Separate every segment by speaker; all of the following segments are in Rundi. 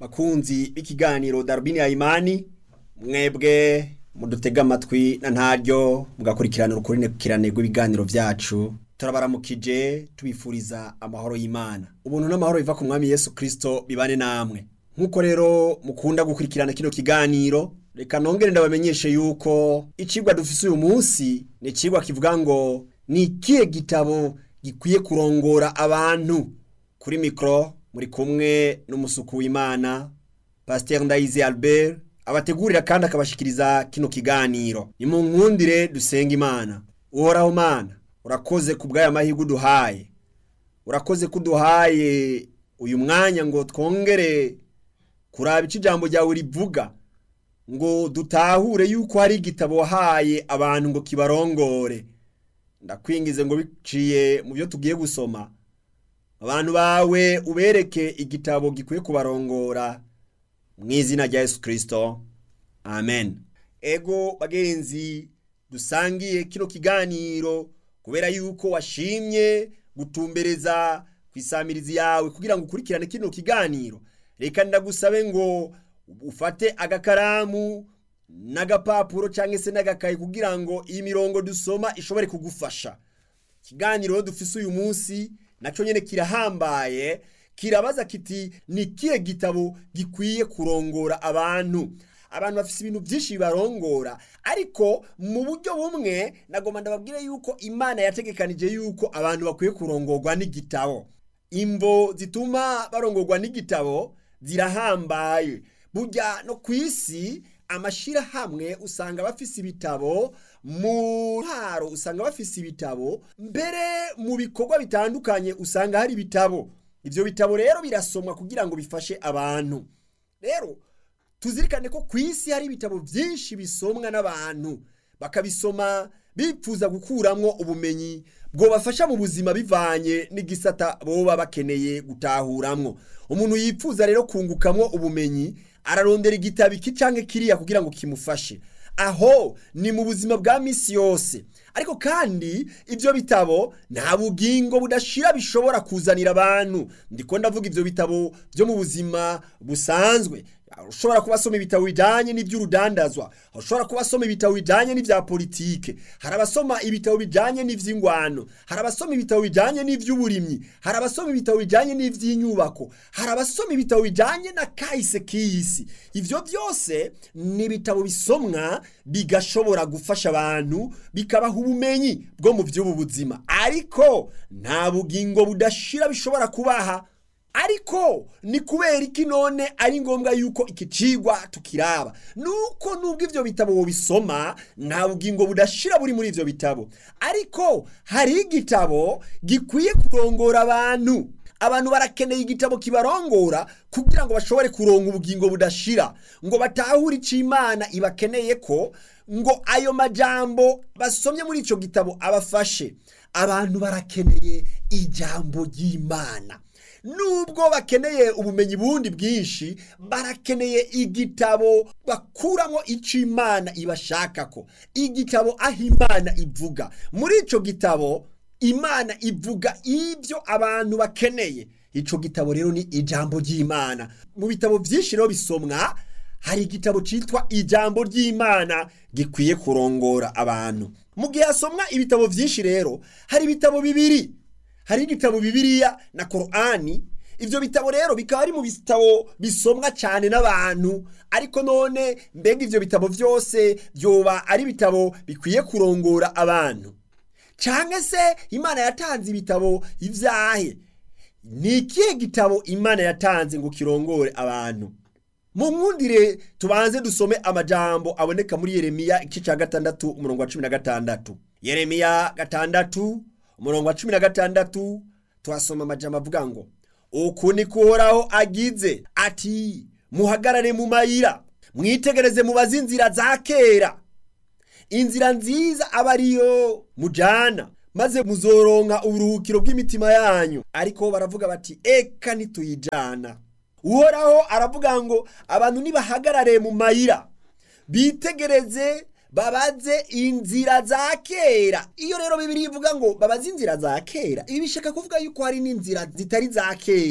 Speaker 1: bakunzi b'ikiganiro darubini ya imani mwebwe mudutega amatwi na ntaryo mugakurikirana urukurikirane rw'ibiganiro vyacu turabaramukije tubifuriza amahoro y'imana ubuntu n'amahoro biva ku mwami yesu kristo bibane namwe nk'uko rero mukunda gukurikirana kino kiganiro reka nongere ndabamenyeshe yuko icigwa dufise uyu munsi ni icigwa kivuga ngo ni ikihe gitabo gikwiye kurongora abantu kuri mikoro muri kumwe n'umusuku w'imana pasiteri ndayizi albert abategurira kandi akabashikiriza kino kiganiro ni mu nkundire dusenga imana uhoraho mana urakoze ku bw'aya mahirwe uduhaye urakoze ko uduhaye uyu mwanya ngo twongere kuraba icyo ijambo ryawe rivuga ngo dutahure yuko hari igitabo wahaye abantu ngo kibarongore ndakwingize ngo biciye mu byo tugiye gusoma abantu bawe ubereke igitabo gikwiye kubarongora mu izina rya yesu kirisito amen ego bagenzi dusangiye kino kiganiro kubera yuko washimye gutumbereza ku isamirizi yawe kugira ngo ukurikirane kino kiganiro reka ndagusabe ngo ufate agakaramu n'agapapuro cyangwa se n'agakayi kugira ngo iyi mirongo dusoma ishobore kugufasha ikiganiro dufise uyu munsi nacyo nyine kirahambaye kirabaza kiti ni ikihe gitabo gikwiye kurongora abantu abantu bafite ibintu byinshi bibarongora ariko mu buryo bumwe nagomba ndababwire yuko imana yategekanije yuko abantu bakwiye kurongorwa n'igitabo imvo zituma barongorwa n'igitabo zirahambaye burya no ku isi amashyirahamwe usanga bafise ibitabo mu ntaro usanga bafise ibitabo mbere mu bikorwa bitandukanye usanga hari ibitabo ibyo bitabo rero birasomwa kugira ngo bifashe abantu rero tuzirikane ko ku isi hari ibitabo byinshi bisomwa n'abantu bakabisoma bipfuza gukuramwo ubumenyi bwobafasha mu buzima bivanye n'igisata boba bakeneye gutahuramwo umuntu yipfuza rero kungukamwo ubumenyi ararondera igitabo iki canke kiriya kugira ngo kimufashe aho ni mu buzima bwa misi yose ariko kandi ibyo bitabo nta bugingo budashira bishobora kuzanira abantu ndiko ndavuga ibyo bitabo byo mu buzima busanzwe ushobora kuba asoma ibitabo bijyanye n'iby'urudandazwa ushobora kuba asoma ibitabo bijyanye n'ibya politike hari abasoma ibitabo bijyanye n'iby'ingwano hari abasoma ibitabo bijyanye n'iby'uburimyi hari abasoma ibitabo bijyanye n'iby'inyubako hari abasoma ibitabo bijyanye na kahise k'iyisi ibyo byose ni ibitabo bisomwa bigashobora gufasha abantu bikabaha ubumenyi bwo mu by'ubu buzima ariko nta bugingo budashira bishobora kubaha ariko ni kubera iki none ari ngombwa yuko iki cigwa tukiraba nuko nubwo ivyo bitabo bisoma nta bugingo budashira buri muri ivyo bitabo ariko hari igitabo gikwiye kurongora abantu abantu barakeneye igitabo kibarongora kugira ngo bashobore kuronga ubugingo budashira ngo batahure ico imana ibakeneye ko ngo ayo majambo basomye muri ico gitabo abafashe abantu barakeneye ijambo ry'imana nubwo bakeneye ubumenyi bundi bwinshi barakeneye igitabo bakuramo icyo imana ibashaka ko igitabo aho imana ivuga muri icyo gitabo imana ivuga ibyo abantu bakeneye icyo gitabo rero ni ijambo ry'imana mu bitabo byinshi rero bisomwa hari igitabo cyitwa ijambo ry'imana gikwiye kurongora abantu mu gihe hasomwa ibitabo byinshi rero hari ibitabo bibiri hari igitabo bibiriya na korani ibyo bitabo rero bikaba ari mu bitabo bisomwa cyane n'abantu ariko none mbega ibyo bitabo byose byoba ari ibitabo bikwiye kurongora abantu cyangwa se imana yatanze ibitabo ibyahe ni ikihe gitabo imana yatanze ngo kirongore abantu mu nkundire tubanze dusome amajambo aboneka muri yeremiya igice cya gatandatu umurongo wa cumi na gatandatu yeremiya gatandatu umurongo wa cumi na gatandatu tuhasoma amajambo avuga ngo uku ni kuhoraho agize ati muhagarare mu mayira mwitegereze mubaze inzira za kera inzira nziza aba ariyo mujana maze muzoronka uburuhukiro bw'imitima yanyu ariko baravuga bati eka ntituyijana uhoraho aravuga ngo abantu nibahagarare mu mayira bitegereze babaze inzira za kera iyo rero bibiri ivuga ngo babaze inzira za kera ibi bishaka kuvuga yuko hari n'inzira zitari za kera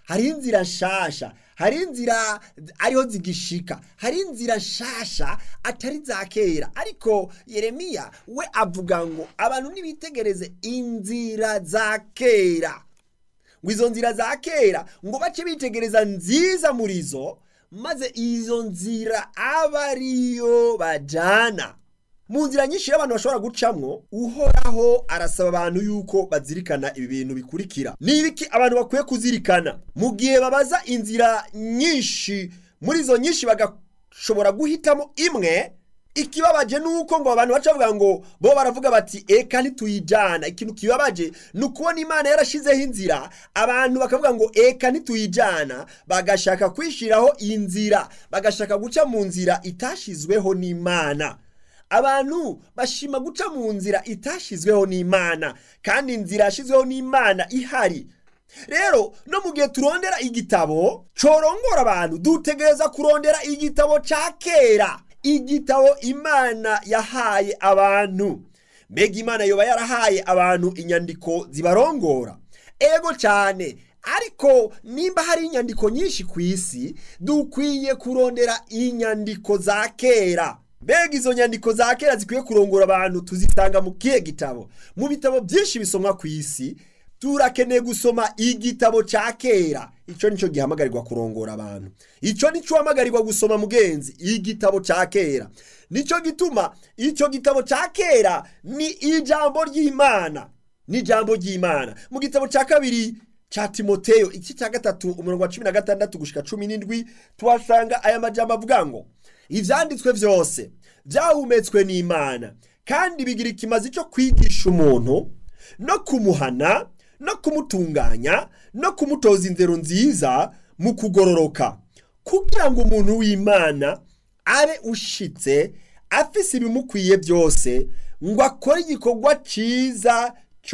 Speaker 1: hari inzira nshasha hari inzira ariho zigishika hari inzira nshasha atari za kera ariko yeremiya we avuga ngo abantu nibitegereze inzira za kera ngo izo nzira za kera ngo bace bitegereza nziza muri zo maze izo nzira aba ariyo bajana mu nzira nyinshi y'abantu bashobora gucamwo uhoraho arasaba abantu yuko bazirikana ibi bintu bikurikira ni ibiki abantu bakwiye kuzirikana mu gihe babaza inzira nyinshi muri izo nyinshi bagashobora guhitamo imwe ikibabaje ni uko ngo abantu baca bavuga ngo bo baravuga bati eka ntituyijana ikintu kibabaje ni ukubona imana yarashizeho inzira abantu bakavuga ngo eka ntituyijana bagashaka kwishyiraho inzira bagashaka guca mu nzira itashizweho n'imana abantu bashima guca mu nzira itashizweho n'imana kandi inzira yashyizweho n'imana ihari rero no mu gihe turondera igitabo corongora abantu dutegereza kurondera igitabo ca kera igitabo imana yahaye abantu mbega imana yoba yarahaye abantu inyandiko zibarongora ego cyane ariko nimba hari inyandiko nyinshi ku isi dukwiye kurondera inyandiko za kera mbega izo nyandiko za kera zikwiye kurongora abantu tuzisanga mu kihe gitabo mu bitabo byinshi bisomwa ku isi turakeneye gusoma igitabo cya kera icyo nicyo gihamagarirwa kurongora abantu icyo nicyo uhamagarirwa gusoma mugenzi igitabo cya kera nicyo gituma icyo gitabo cya kera ni ijambo ry'imana ni ijambo ry'imana mu gitabo cya kabiri cya timoteyo iki cya gatatu umurongo wa cumi na gatandatu gushyika cumi n'indwi tuhasanga aya majambo avuga ngo ibyanditswe byose byahumetswe n'imana kandi bigira ikimazi cyo kwigisha umuntu no kumuhana no kumutunganya no kumutoza inzero nziza mu kugororoka kugira ngo umuntu w'imana abe ushitse afise ibimukwiye byose ngo akore igikorwa cyiza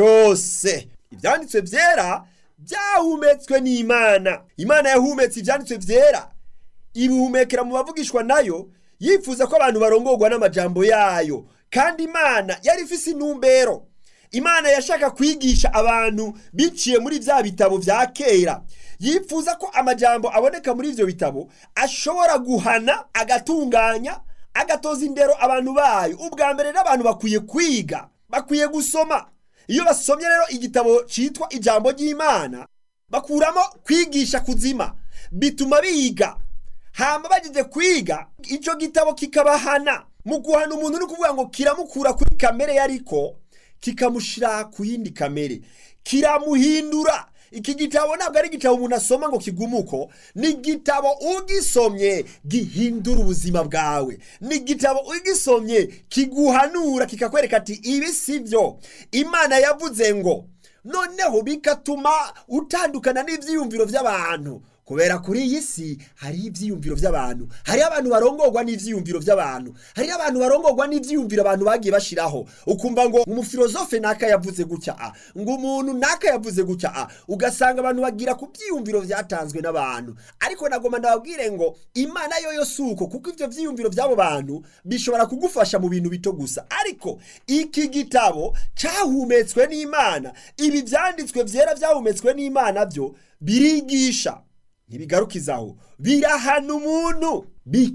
Speaker 1: cyose ibyanditswe byera byahumetswe n'imana imana yahumetse ibyanditswe byera ibihumekera mu bavugishwa nayo yifuza ko abantu barongorwa n'amajambo yayo kandi imana yari ifise intumbero imana yashaka kwigisha abantu biciye muri bya bitabo bya kera yifuza ko amajambo aboneka muri ibyo bitabo ashobora guhana agatunganya agatoza indero abantu bayo ubwa mbere n'abantu bakwiye kwiga bakwiye gusoma iyo basomye rero igitabo cyitwa ijambo ry'imana bakuramo kwigisha kuzima bituma biga hama bageze kwiga icyo gitabo kikabahana mu guhana umuntu ni ukuvuga ngo kiramukura kuri kamere yariko kikamushyira ku yindi kamere kiramuhindura iki gitabo ntabwo ari igitabo umuntu asoma ngo kigumuko ni igitabo ugisomye gihindura ubuzima bwawe ni igitabo ugisomye kiguhanura kikakwereka ati ibi si byo imana yavuze ngo noneho bigatuma utandukana n'ibyiyumviro by'abantu kubera kuri iyi si hariho ibyiyumviro by'abantu hariho abantu barongorwa n'ibyiyumviro by'abantu hariho abantu barongorwa n'ibyiyumviro abantu bagiye bashyiraho ukumva ngo umufilozofe naka yavuze gutya a ngo umuntu naka yavuze gutya a ugasanga abantu bagira ku byiyumviro byatanzwe n'abantu ariko nagomba ndababwire ngo imana yo yo si uko kuko ibyo byiyumviro by'abo bantu bishobora kugufasha mu bintu bito gusa ariko iki gitabo cyahumetswe n'imana ibi byanditswe byera byahumetswe n'imana byo birigisha ntibigarukizaho birahana umuntu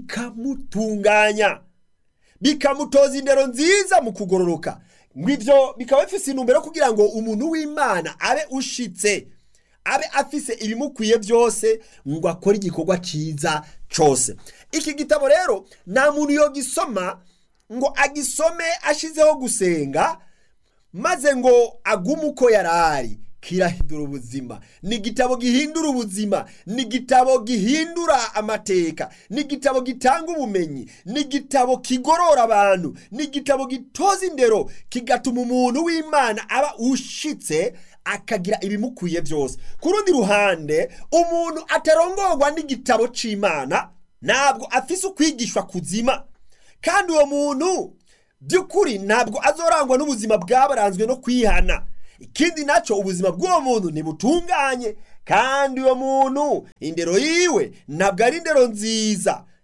Speaker 1: bikamutunganya bikamutoza indero nziza mu kugororoka ngo ibyo bikaba bifite intumbero kugira ngo umuntu w'imana abe ushitse abe afise ibimukwiye byose ngo akore igikorwa cyiza cyose iki gitabo rero nta muntu yogisoma ngo agisome ashyizeho gusenga maze ngo agume uko yari ari kirahindura ubuzima ni igitabo gihindura ubuzima ni igitabo gihindura amateka ni igitabo gitanga ubumenyi ni igitabo kigorora abantu ni igitabo gitoza indero kigatuma umuntu w'imana aba ushitse akagira ibimukwiye byose ku rundi ruhande umuntu atarongorwa n'igitabo cy'imana ntabwo afise ukwigishwa kuzima kandi uwo muntu by'ukuri ntabwo azorangwa n'ubuzima bwabaranzwe no kwihana ikindi nacyo ubuzima bw'uwo muntu ntibutunganye kandi uwo muntu indero yiwe ntabwo ari indero nziza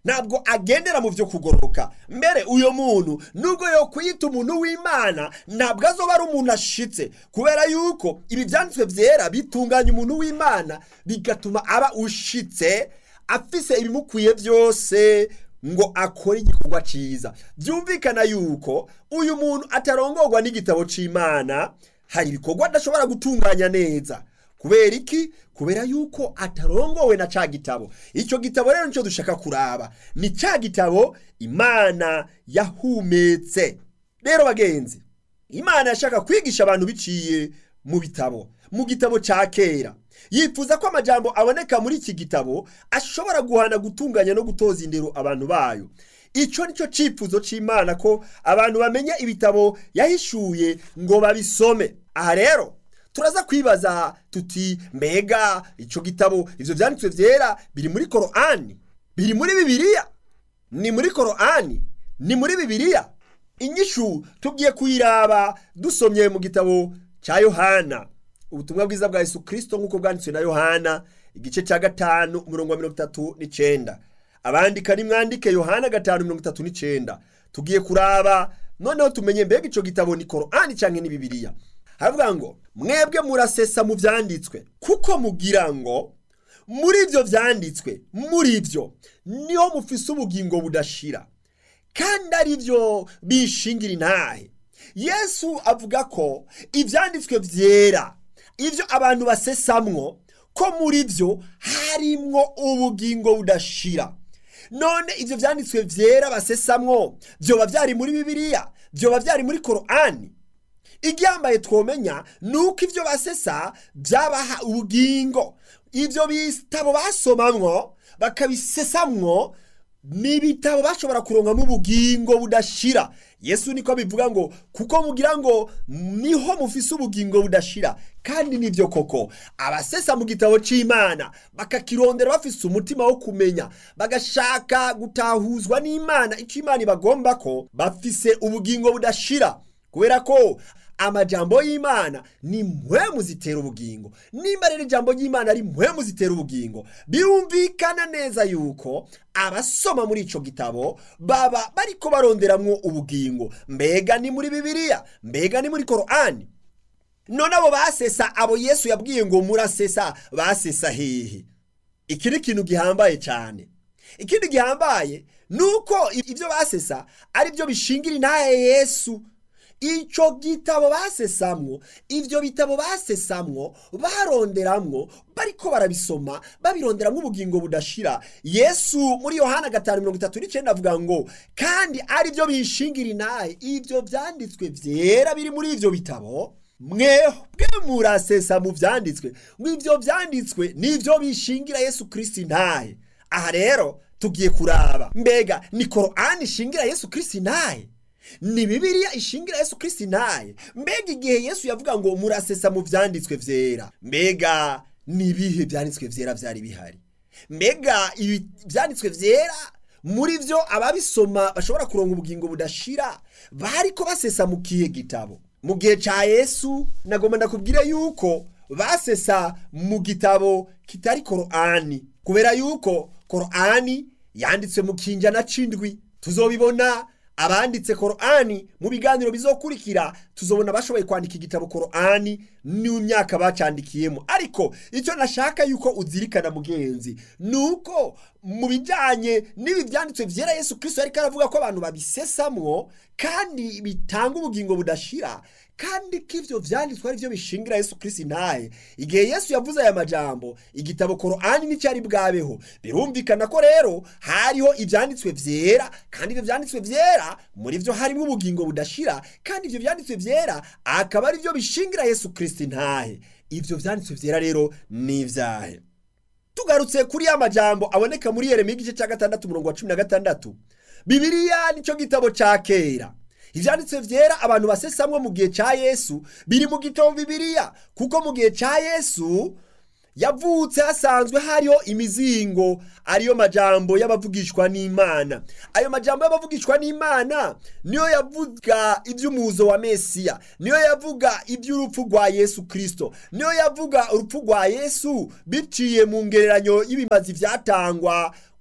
Speaker 1: ntabwo agendera mu byo kugororoka mbere uyo muntu nubwo yo kwita umuntu w'imana ntabwo azoba ari umuntu ashitse kubera yuko ibi byanditswe byera bitunganya umuntu w'imana bigatuma aba ushitse afise ibimukwiye byose ngo akore igikorwa cyiza byumvikana yuko uyu muntu atarongorwa n'igitabo cy'imana hari ibikorwa adashobora gutunganya neza kubera iki kubera yuko atarongowe na ca gitabo icyo gitabo rero nicyo dushaka kuraba ni ca gitabo imana yahumetse rero bagenzi imana yashaka kwigisha abantu biciye mu bitabo mu gitabo cya kera yifuza ko amajambo aboneka muri iki gitabo ashobora guhana gutunganya no gutoza indero abantu bayo icyo nicyo cyifuzo cy'imana ko abantu bamenya ibitabo yahishuye ngo babisome aha rero turaza kwibaza tuti mbega icyo gitabo ibyo byanditswe byera biri muri korani biri muri bibiliya ni muri korani ni muri bibiliya inyishu tugiye kuyiraba dusomye mu gitabo cya yohana ubutumwa bwiza bwa yesu kirisito nk'uko bwanditswe na yohana igice cya gatanu umurongo wa mirongo itatu n'icyenda abandika nimwandike yohana gatanu mirongo itatu n'icyenda tugiye kuraba noneho tumenye mbega icyo gitabo ni korani cyangwa ni bibiliya haravuga ngo mwebwe murasesa mu byanditswe kuko mugira ngo muri ibyo byanditswe muri byo niho mufise ubugingo budashira kandi ari byo bishingira intahe yesu avuga ko ibyanditswe byera ibyo abantu basesamwo ko muri byo harimwo ubugingo budashira none ibyo byanditswe byera basesamwo byoba byari muri bibiliya byoba byari muri korani igihambaye twomenya ni uko ibyo basesa byabaha ubugingo ibyo bitabo basomamwo bakabisesamwo ni ibitabo bashobora kurongamo ubugingo budashira yesu niko bivuga ngo kuko mugira ngo niho mufise ubugingo budashira kandi nibyo koko abasesa mu gitabo cy'imana bakakirondera bafise umutima wo kumenya bagashaka gutahuzwa n'imana icyo imana ibagomba ko bafise ubugingo budashira kubera ko amajambo y'imana ni mpwemu zitera ubugingo nimba rero ijambo ry'imana ari mpwemu zitera ubugingo birumvikana neza yuko abasoma muri icyo gitabo baba bariko baronderamwo ubugingo mbega ni muri bibiliya mbega ni muri korani none abo basesa abo yesu yabwiye ngo murasesa basesa hehe iki ni ikintu gihambaye cyane ikindi gihambaye ni uko ibyo basesa ari byo bishingira intahe yesu icyo gitabo basesamwo ibyo bitabo basesamwo baronderamwo bariko barabisoma babironderamwo ubugingo budashira yesu muri yohana gatanu mirongo itatu n'icyenda avuga ngo kandi ari byo bishingira intahe ibyo byanditswe byera biri muri ibyo bitabo mwebwe murasesa mu byanditswe ngo ibyo byanditswe nibyo bishingira yesu kirisiti intahe aha rero tugiye kuraba mbega ni korani ishingira yesu kirisiti intahe ni bibiliya ishingira yesu kirisiti ntaye mbega igihe yesu yavuga ngo murasesa mu byanditswe byera mbega ni ibihe byanditswe byera byari bihari mbega ibi byanditswe byera muri byo ababisoma bashobora kuronga ubugingo budashira bari ko basesa mu kihe gitabo mu gihe cya yesu nagomba ndakubwire yuko basesa mu gitabo kitari korani kubera yuko korani yanditswe mu kinjana c'indwi tuzobibona abanditse korani mu biganiro bizokurikira tuzobona bashoboye kwandika igitabo korani n'imyaka bacandikiyemo ariko icyo nashaka yuko uzirikana mugenzi ni uko mu bijyanye n'ibi byanditswe byera yesu kirisito ariko aravuga ko abantu babisesamwo kandi bitanga ubugingo budashira kandi ko ibyo byanditswe ari byo bishingira yesu kirisito intahe igihe yesu yavuze aya majambo igitabo korani n'icyari bwabeho birumvikana ko rero hariho ibyanditswe byera kandi ibyo byanditswe byera muri byo harimo ubugingo budashira kandi ibyo byanditswe byera akaba ari byo bishingira yesu kirisito intahe ibyo byanditswe byera rero ni ibyahe tugarutse kuri ya majambo aboneka muri yeremiya igice cya gatandatu umurongo wa cumi na gatandatu bibiliya nicyo gitabo cya kera ibyanditswe byera abantu basesamwe mu gihe cya yesu biri mu gitabo bibiliya kuko mu gihe cya yesu yavutse hasanzwe hariho imizingo ariyo majambo y'abavugishwa n'imana ayo majambo y'abavugishwa n'imana niyo yavuga iby'umuzo wa mesiya niyo yavuga iby'urupfu rwa yesu kirisito niyo yavuga urupfu rwa yesu biciye mu ngereranyo y'ibimazi byatangwa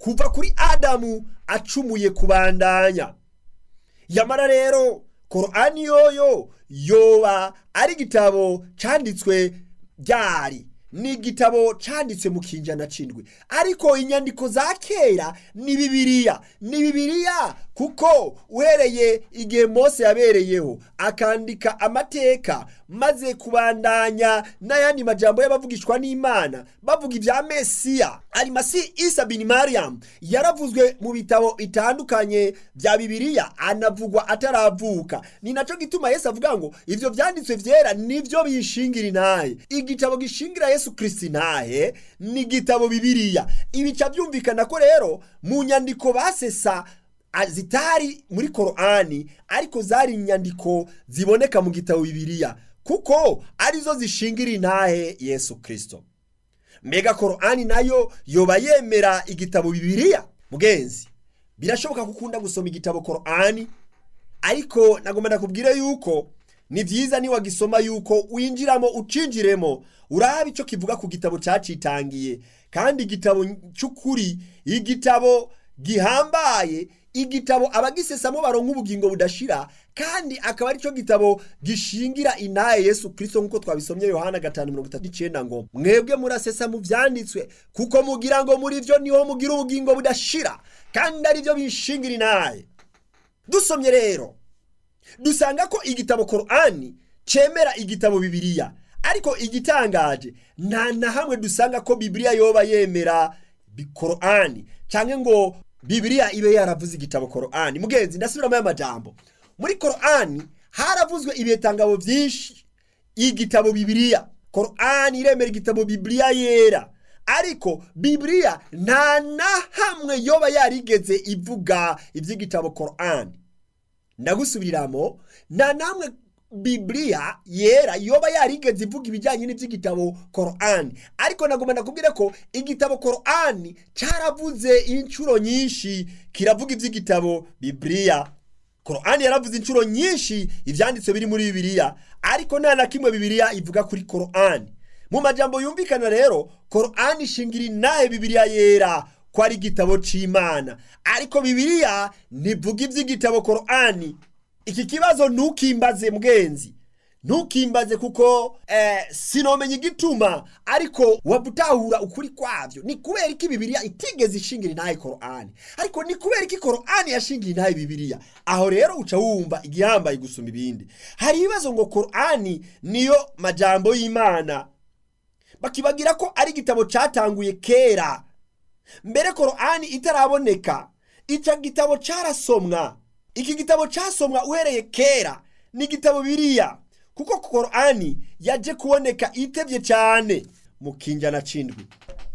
Speaker 1: kuva kuri adamu acumuye kubandanya yamara rero korani yoyo yoba ari igitabo cyanditswe byari ni igitabo cyanditswe mu kinjana cindwi ariko inyandiko za kera ni bibiliya ni bibiliya kuko uhereye igihe mose yabereyeho akandika amateka maze kubandanya n'ayandi majambo y'abavugishwa n'imana bavuga ibya mesiya arimasi isa bin mariam yaravuzwe mu bitabo bitandukanye bya bibiliya anavugwa ataravuka ni nacyo gituma yesu avuga ngo ibyo byanditswe byera nibyo bishingira intahe igitabo gishingira yesu kirisiti intahe ni igitabo bibiliya ibica byumvikana ko rero mu nyandiko basesa zitari muri korani ariko zari inyandiko ziboneka mu gitabo bibiliya kuko arizo zishingira intahe yesu kirisito mbega korani nayo yoba yemera igitabo bibiliya mugenzi birashoboka ko ukunda gusoma igitabo korani ariko nagomba nakubwire yuko ni byiza niwagisoma yuko winjiramo ucinjiremo uraba icyo kivuga ku gitabo cyacitangiye kandi igitabo cy'ukuri igitabo gihambaye igitabo abagisesamo baronka ubugingo budashira kandi akaba aricyo gitabo gishingira inaye yesu kirisito nk'uko twabisomye yohana gatanu mirongo itatu n'icyenda ngo mwebwe murasesa mu byanditswe kuko mugira ngo muri byo niho mugira ubugingo budashira kandi aribyo bishingira inaye dusomye rero dusanga ko igitabo korani cyemera igitabo bibiliya ariko igitangaje nta na hamwe dusanga ko bibiliya yoba yemera korani cyangwa ngo bibiliya ibe yaravuze igitabo korani mugenzi ndasubiramo amajambo muri korani haravuzwe ibitangabo byinshi igitabo bibiliya korani iremera igitabo bibiliya yera ariko bibiliya nta na hamwe yoba yarigeze ivuga iby'igitabo korani ndagusubiriramo nta namwe bibiliya yera yoba yarigeze ivuga ibijyanye n'iby'igitabo korani ariko nagomba nakubwire ko igitabo korani cyaravuze inshuro nyinshi kiravuga iby'igitabo bibiliya korani yaravuze inshuro nyinshi ibyanditse biri muri bibiliya ariko nta na kimwe bibiliya ivuga kuri korani mu majambo yumvikana rero korani ishingira inahe bibiliya yera ko ari igitabo cy'imana ariko bibiliya ntivuga iby'igitabo korani iki kibazo ntukimbaze mwenzi ntukimbaze kuko eh, sinomenya igituma ariko wabutahura ukuri kwabyo ni kubera iki bibiliya itigeze ishingira intahe korani ariko ni kubera iki korani yashingira intahe bibiliya aho rero uca wumva igihambaye gusumba ibindi hari ibibazo ngo korani niyo majambo y'imana bakibagira ko ari igitabo cyatanguye kera mbere korani itaraboneka icyo gitabo cyarasomwa iki gitabo cyasomwa uhereye kera ni igitabo biriya kuko korani yaje kuboneka itebye cyane mu kinjana cindwi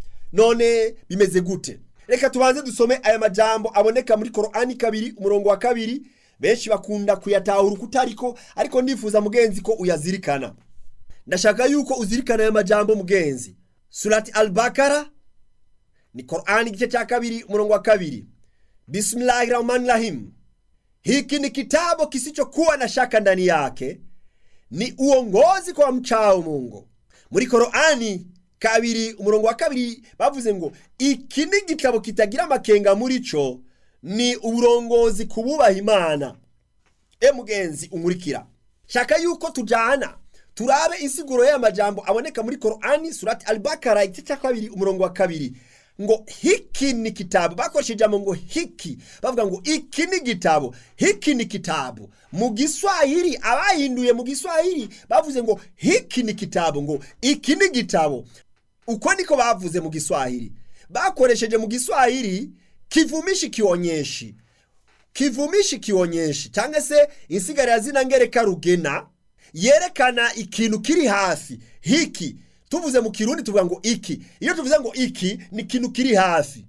Speaker 1: none bimeze gute reka tubanze dusome aya majambo aboneka muri korani kabiri umurongo wa kabiri benshi bakunda kuyatahura uko utariko ariko ndifuza mugenzi ko uyazirikana ndashaka yuko uzirikana aya majambo mugenzi surati albakara ni korani igice cya kabiri umurongo wa kabiri bismillahi rahmani rahim hiki ni kitabu kisichokuwa na shaka ndani yake ni uongozi kwa mchao mungu muri korani kabiri umurongo wa kabiri bavuze ngo iki ni igitabo kitagira amakenga muri cyo ni uburongozi ku bubaha imana e mugenzi umurikira shaka yuko tujyana turabe insiguro y'amajambo aboneka muri korani surati albakara igice cya kabiri umurongo wa kabiri ngo hiki ni kitabu bakoresheje ijambo ngo hiki bavuga ngo iki ni gitabo hiki ni kitabu mu giswahili abahinduye mu giswahili bavuze ngo hiki ni kitabu ngo iki ni gitabo uko niko bavuze mu giswahili bakoresheje mu giswahili kivumishi kionyeshi kivumishi kionyeshi cyangwa se insigarira zina ngereka rugena yerekana ikintu kiri hafi hiki tuvuze mu kirundi tuvuga ngo iki iyo tuvuze ngo iki ni ikintu kiri hafi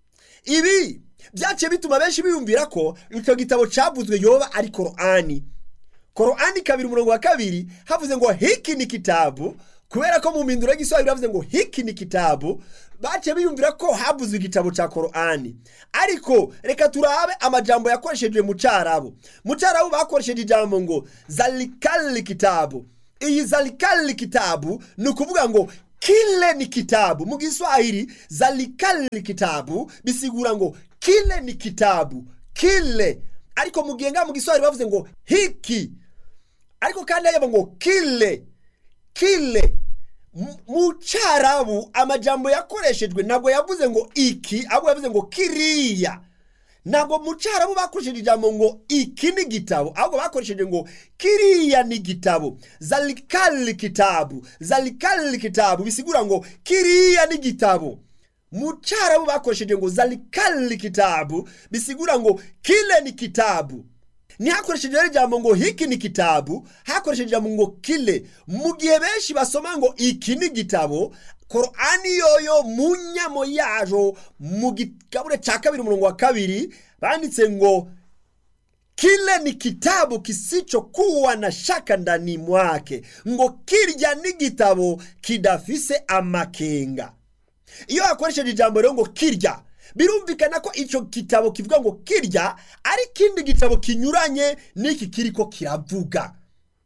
Speaker 1: ibi byaciye bituma benshi biyumvira ko icyo gitabo cyavuzwe yoba ari korani korani kabiri umurongo wa kabiri havuze ngo hiki ni kitabu kubera ko mu mpinduro y'igiswahili bavuze ngo hiki ni kitabu baciye biyumvira ko havuzwe igitabo cya korani ariko reka turabe amajambo yakoresheje mu cyarabu mu cyarabu bakoresheje ijambo ngo zalikali kitabu iyi zalikali kitabu ni ukuvuga ngo kile ni kitabu mu giswahili zalikali kitabu bisigura ngo kile ni kitabu kile ariko mu gihe ngaha mu giswahili bavuze ngo hiki ariko kandi hajya ngo kile kile M- mu cyarabu amajambo yakoreshejwe ntabwo yavuze ngo iki ahubwo yavuze ngo kiriya ntabwo mu cyarabu bakoresheje ijambo ngo iki ni igitabo ahubwo bakoresheje ngo kiriya ni igitabo zalikali kitabu zalikali kitabu bisigura ngo kiriya ni igitabo mu cyarabu bakoresheje ngo zalikali kitabu bisigura ngo kile ni kitabu ntihakoresheje rero ijambo ngo hiki ni kitabu hakoresheje ijambo ngo kile mu gihe benshi basoma ngo iki ni igitabo korani yoyo mu nyamo yajo mu gikabure cya kabiri umurongo wa kabiri banditse ngo kile ni kitabu kisichokuwa na shaka ndani mwake ngo kirya ni gitabo kidafise amakenga iyo hakoresheje ijambo rero ngo kirya birumvikana ko icyo gitabo kivuga ngo kirya ari ikindi gitabo kinyuranye n'iki kiriko kiravuga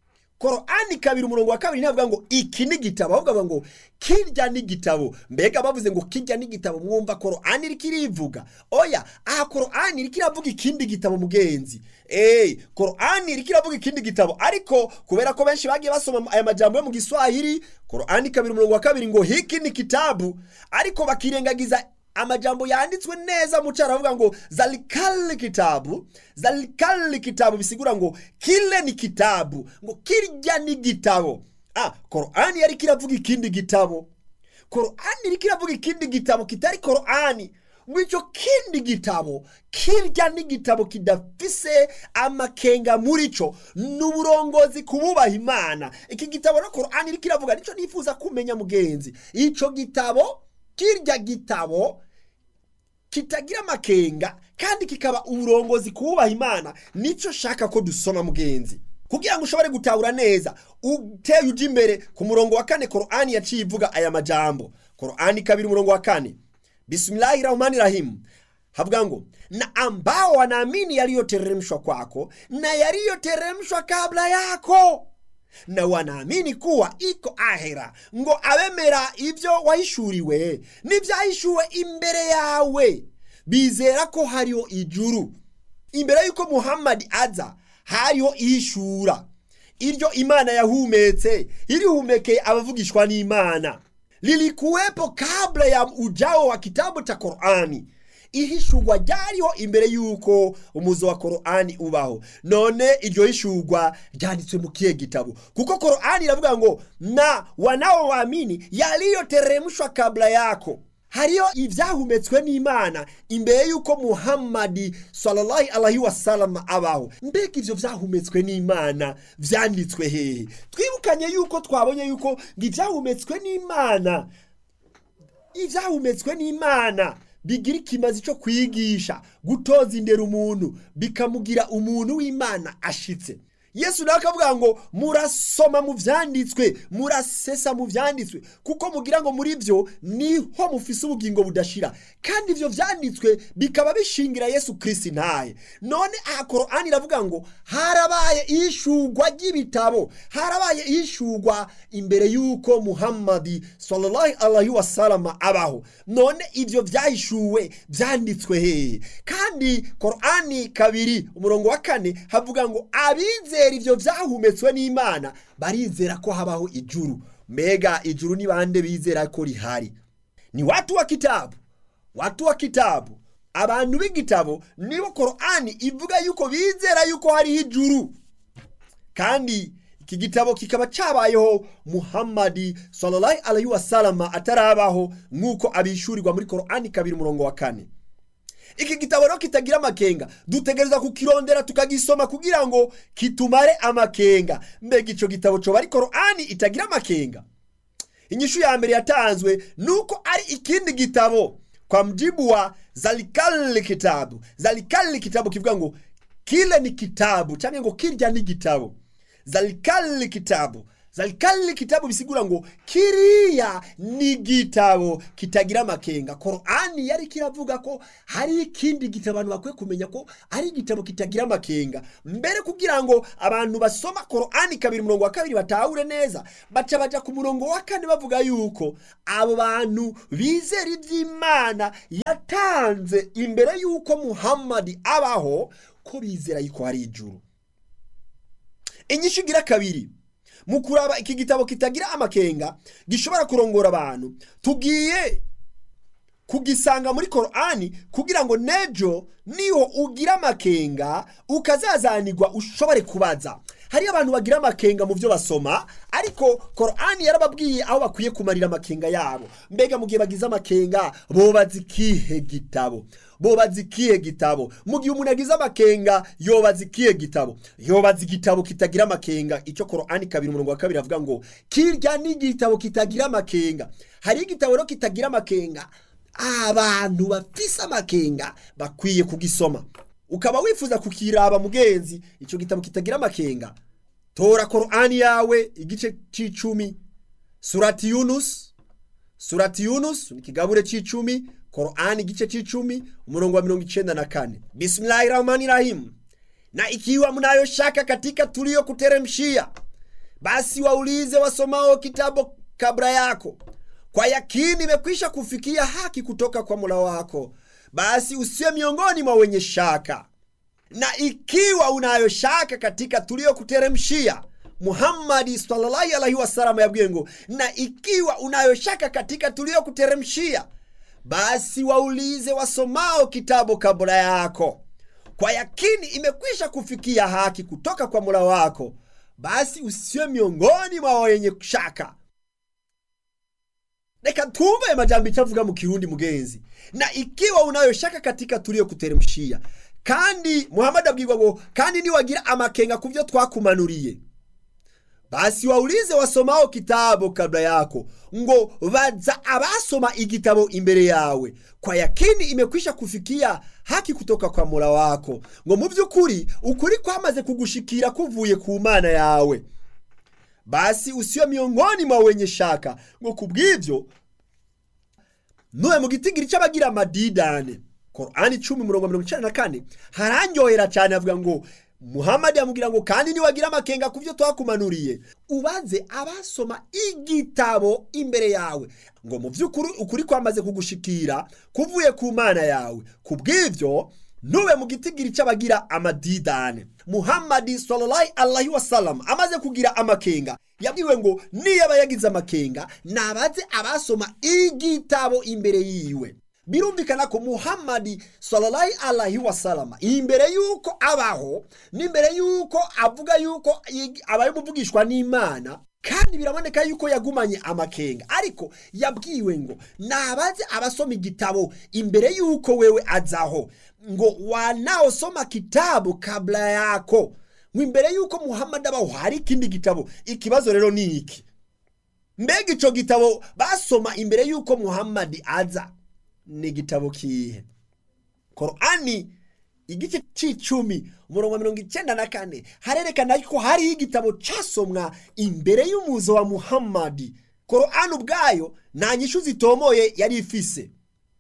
Speaker 1: korani kabiri umurongo wa kabiri ntavuga ngo iki ni igitabo ahubwo bavuga ngo kirya ni igitabo mbega bavuze ngo kirya ni igitabo mwumva korani iriko irivuga oya aha korani iriko iravuga ikindi gitabo mugenzi eee korani iriko iravuga ikindi gitabo ariko kubera ko benshi bagiye basoma aya majambo yo mu giswahili korani kabiri umurongo wa kabiri ngo hiki ni kitabu ariko bakirengagiza amajambo yanditswe neza mu cyaro avuga ngo zalikali kitabu zalikali kitabu bisigura ngo kile ni kitabu ngo kirya ni gitabo ah korani yari kiravuga ikindi gitabo korani iri kiravuga ikindi gitabo kitari korani ngo icyo kindi gitabo kirya ni igitabo kidafise amakenga muri cyo ni uburongozi ku bubaha imana iki gitabo no korani iri kiravuga nicyo nifuza kumenya mugenzi icyo gitabo kirya gitabo kitagira amakenga kandi kikaba uburongozi kububaha imana nicyo shaka ko dusoma mugenzi kugira ngo ushobore gutahura neza uteye ujya imbere ku murongo wa kane korani yaciye ivuga aya majambo korani kabiri umurongo wa kane bismillahi rahmani rahimu havuga ngo na ambao wanaamini yaliyoteremshwa kwako na yaliyoteremshwa kabla yako na wanaamini kuwa iko ahera ngo abemera ibyo wahishuriwe n'ibyahishuwe imbere yawe bizera ko hariho ijuru imbere y'uko muhammadi aza hariho ihishura iryo imana yahumetse irihumekeye abavugishwa n'imana lilikuwepo kabla ya ujao wa kitabu cha korani ihishurwa ryariho imbere y'uko umuzo wa korani ubaho none iryo hishurwa ryanditswe mu kihe gitabo kuko korani iravuga ngo na wanaowaamini yaliyoteremshwa kabla yako hariyo ibyahumetswe n'imana imbere y'uko muhammadi sallallahu alaihi wasallam abaho mbega ibyo byahumetswe n'imana byanditswe hehe twibukanye yuko twabonye yuko ngo ibyahumetswe n'imana ibyahumetswe n'imana bigira ikimazi cyo kwigisha gutoza indera umuntu bikamugira umuntu w'imana ashitse yesu nawe akavuga ngo murasoma mu byanditswe murasesa mu byanditswe kuko mugira ngo muri byo niho mufise ubugingo budashira kandi ibyo byanditswe bikaba bishingira yesu kirisi ntaye none aha korani iravuga ngo harabaye ishugwa ry'ibitabo harabaye ishugwa imbere y'uko muhammadi sallallahu alaihi wasalama abaho none ibyo byahishuwe byanditswe hehe kandi korani kabiri umurongo wa kane havuga ngo abizera ibyo byahumetswe n'imana barizera ko habaho ijuru mbega ijuru ni bande bizera ko rihari ni watu wa kitabu watu wa kitabu abantu b'igitabo nibo korani ivuga yuko bizera yuko hariho ijuru kandi iki gitabo kikaba cyabayeho muhammadi sallallahu alaihi wasalama atarabaho nk'uko abishyurirwa muri korani kabiri umurongo wa kane iki gitabo rero kitagira amakenga dutegereza kukirondera tukagisoma kugira ngo kitumare amakenga mbega icyo gitabo cyoba ari korani itagira amakenga inyishu ya mbere yatanzwe ni uko ari ikindi gitabo kwa mjibu wa zalikali kitabu zalikali kitabu kivuga ngo kile ni kitabu cyangwa ngo kirya ni gitabo zalikali kitabu zalikali kitabu bisigura ngo kiriya ni igitabo kitagira amakenga korani yari kiravuga ko hari ikindi gitabo abantu bakwiye kumenya ko ari igitabo kitagira amakenga mbere kugira ngo abantu basoma korani kabiri umurongo wa kabiri batahure neza baca baja ku murongo wa kane bavuga yuko abo bantu bizera iby'imana yatanze imbere y'uko muhammadi abaho ko bizera yuko hari ijuru inyishu igira kabiri mu kuraba iki gitabo kitagira amakenga gishobora kurongora abantu tugiye kugisanga muri korani kugira ngo nejo niho ugira amakenga ukazazanirwa ushobore kubaza hariyo abantu bagira amakenga mu byo basoma ariko korani yarababwiye aho bakwiye kumarira amakenga yabo mbega mu gihe bagize amakenga bobaza ikihe gitabo bobaza ikihe gitabo mu gihe umuntu agize amakenga yobaza ikihe gitabo yobaza igitabo kitagira amakenga icyo korani kabiri umurongo wa kabiri avuga ngo kirya ni igitabo kitagira amakenga hariho igitabo rero kitagira amakenga abantu bafise amakenga bakwiye kugisoma ukaba wifuza kukiraba mugenzi icyo gitabo kitagira amakenga tora korani yawe igice c'icumi surati yunus surati yunus ni ikigabure c'icumi korani igice c'icumi umurongo wa mirongo icenda na kane bismillahi rahmani rahim na ikiwa mnayoshaka katika tulio kuteremshia basi waulize wasomao kitabu kabla yako kwa yakini imekwisha kufikia haki kutoka kwa Mola wako, basi usiwe miongoni mwa wenye shaka. Na ikiwa unayo shaka katika tuliyokuteremshia, Muhammadi sallallahu alaihi wasallam yabwiye ngo, na ikiwa unayo shaka katika tuliyokuteremshia, basi waulize wasomao kitabu kabla yako, kwa yakini imekwisha kufikia haki kutoka kwa Mola wako, basi usiwe miongoni mwa wenye shaka reka twumve ayo majambo icyo avuga mu kirundi mugenzi na ikiwa unayoshaka katika tuliyokuteremshia kandi muhamadi abwirwa ngo kandi niwagira amakenga ku byo twakumanuriye basi waulize wasomao kitabu kabla yako ngo baza abasoma igitabo imbere yawe kwa yakini imekwisha kufikia haki kutoka kwa mola wako ngo mu by'ukuri ukuri kwamaze kugushikira kuvuye ku mana yawe basi usiwe miongoni mwa wenye shaka ngo kubw'ibyo ntuwe mu gitigiri cy'abagira amadidane korani icumi umurongo mirongo icyenda na kane haranyohera cyane avuga ngo muhamadi yamubwira ngo kandi niwagira amakenga ku byo twakumanuriye ubanze abasoma igitabo imbere yawe ngo mu by'ukuri ukuri kwamaze kugushikira kuvuye ku mana yawe ku bw'ibyo ntube mu gitigiri cy'abagira amadidane muhamadi sallallahu alaihi wasallam amaze kugira amakenga yabwiwe ngo niyaba yagize amakenga nabaze abasoma igitabo imbere yiwe birumvikana ko muhamadi sallallahu alaihi wasallam imbere yuko abaho n'imbere yuko avuga yuko abaye umuvugishwa n'imana kandi biraboneka yuko yagumanye amakenga ariko yabwiwe ngo nabaze abasoma igitabo imbere yuko wewe azaho ngo wanaosoma kitabu kabla yako ngo imbere yuko muhamadi abaho hari ikindi gitabo ikibazo rero ni iki mbega icyo gitabo basoma imbere yuko muhamadi aza ni igitabo kihe korani igice c'icumi umurongo wa mirongo icyenda na kane harerekana ko hariho igitabo casomwa imbere y'umuzo wa muhammadi korani ubwayo nta nyishu zitomoye yari ifise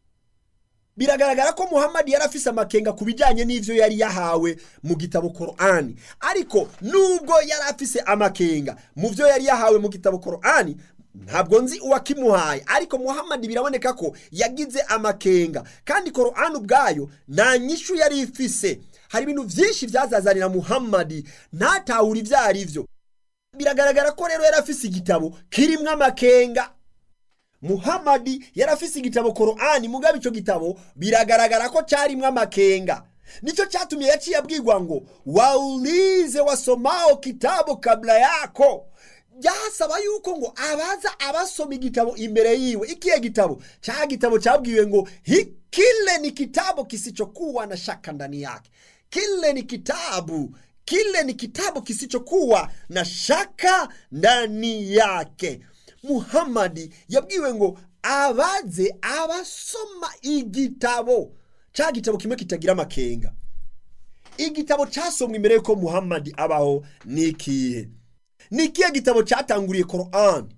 Speaker 1: biragaragara ko muhammadi yari afise amakenga ku bijyanye n'ivyo yari yahawe mu gitabo korani ariko nubwo yari afise amakenga mu vyo yari yahawe mu gitabo korani ntabwo nzi uwakimuhaye ariko muhammadi biraboneka ko yagize amakenga kandi korani ubwayo nta nyishu yari ifise hari ibintu byinshi byazazanira muhammadi ntatahura ibyo ari byo biragaragara ko rero yari afise igitabo kirimo amakenga muhammadi yari afise igitabo korani mugabo icyo gitabo biragaragara ko cyarimo amakenga nicyo cyatumye yaciye abwirwa ngo waulize wasomao kitabu kabla yako byasaba yuko ngo abaza abasoma igitabo imbere yiwe ikihe gitabo cha gitabo cyabwiwe ngo kile ni kitabu kisichokuwa na shaka ndani yake kile ni kitabu kile ni kitabu kisichokuwa na shaka ndani yake muhammadi yabwiwe ngo abaze abasoma igitabo cha gitabo kimwe kitagira amakenga igitabo cyasomwe imbere yuko muhammadi abaho ni ikihe ni ikihe gitabo cyatanguriye korani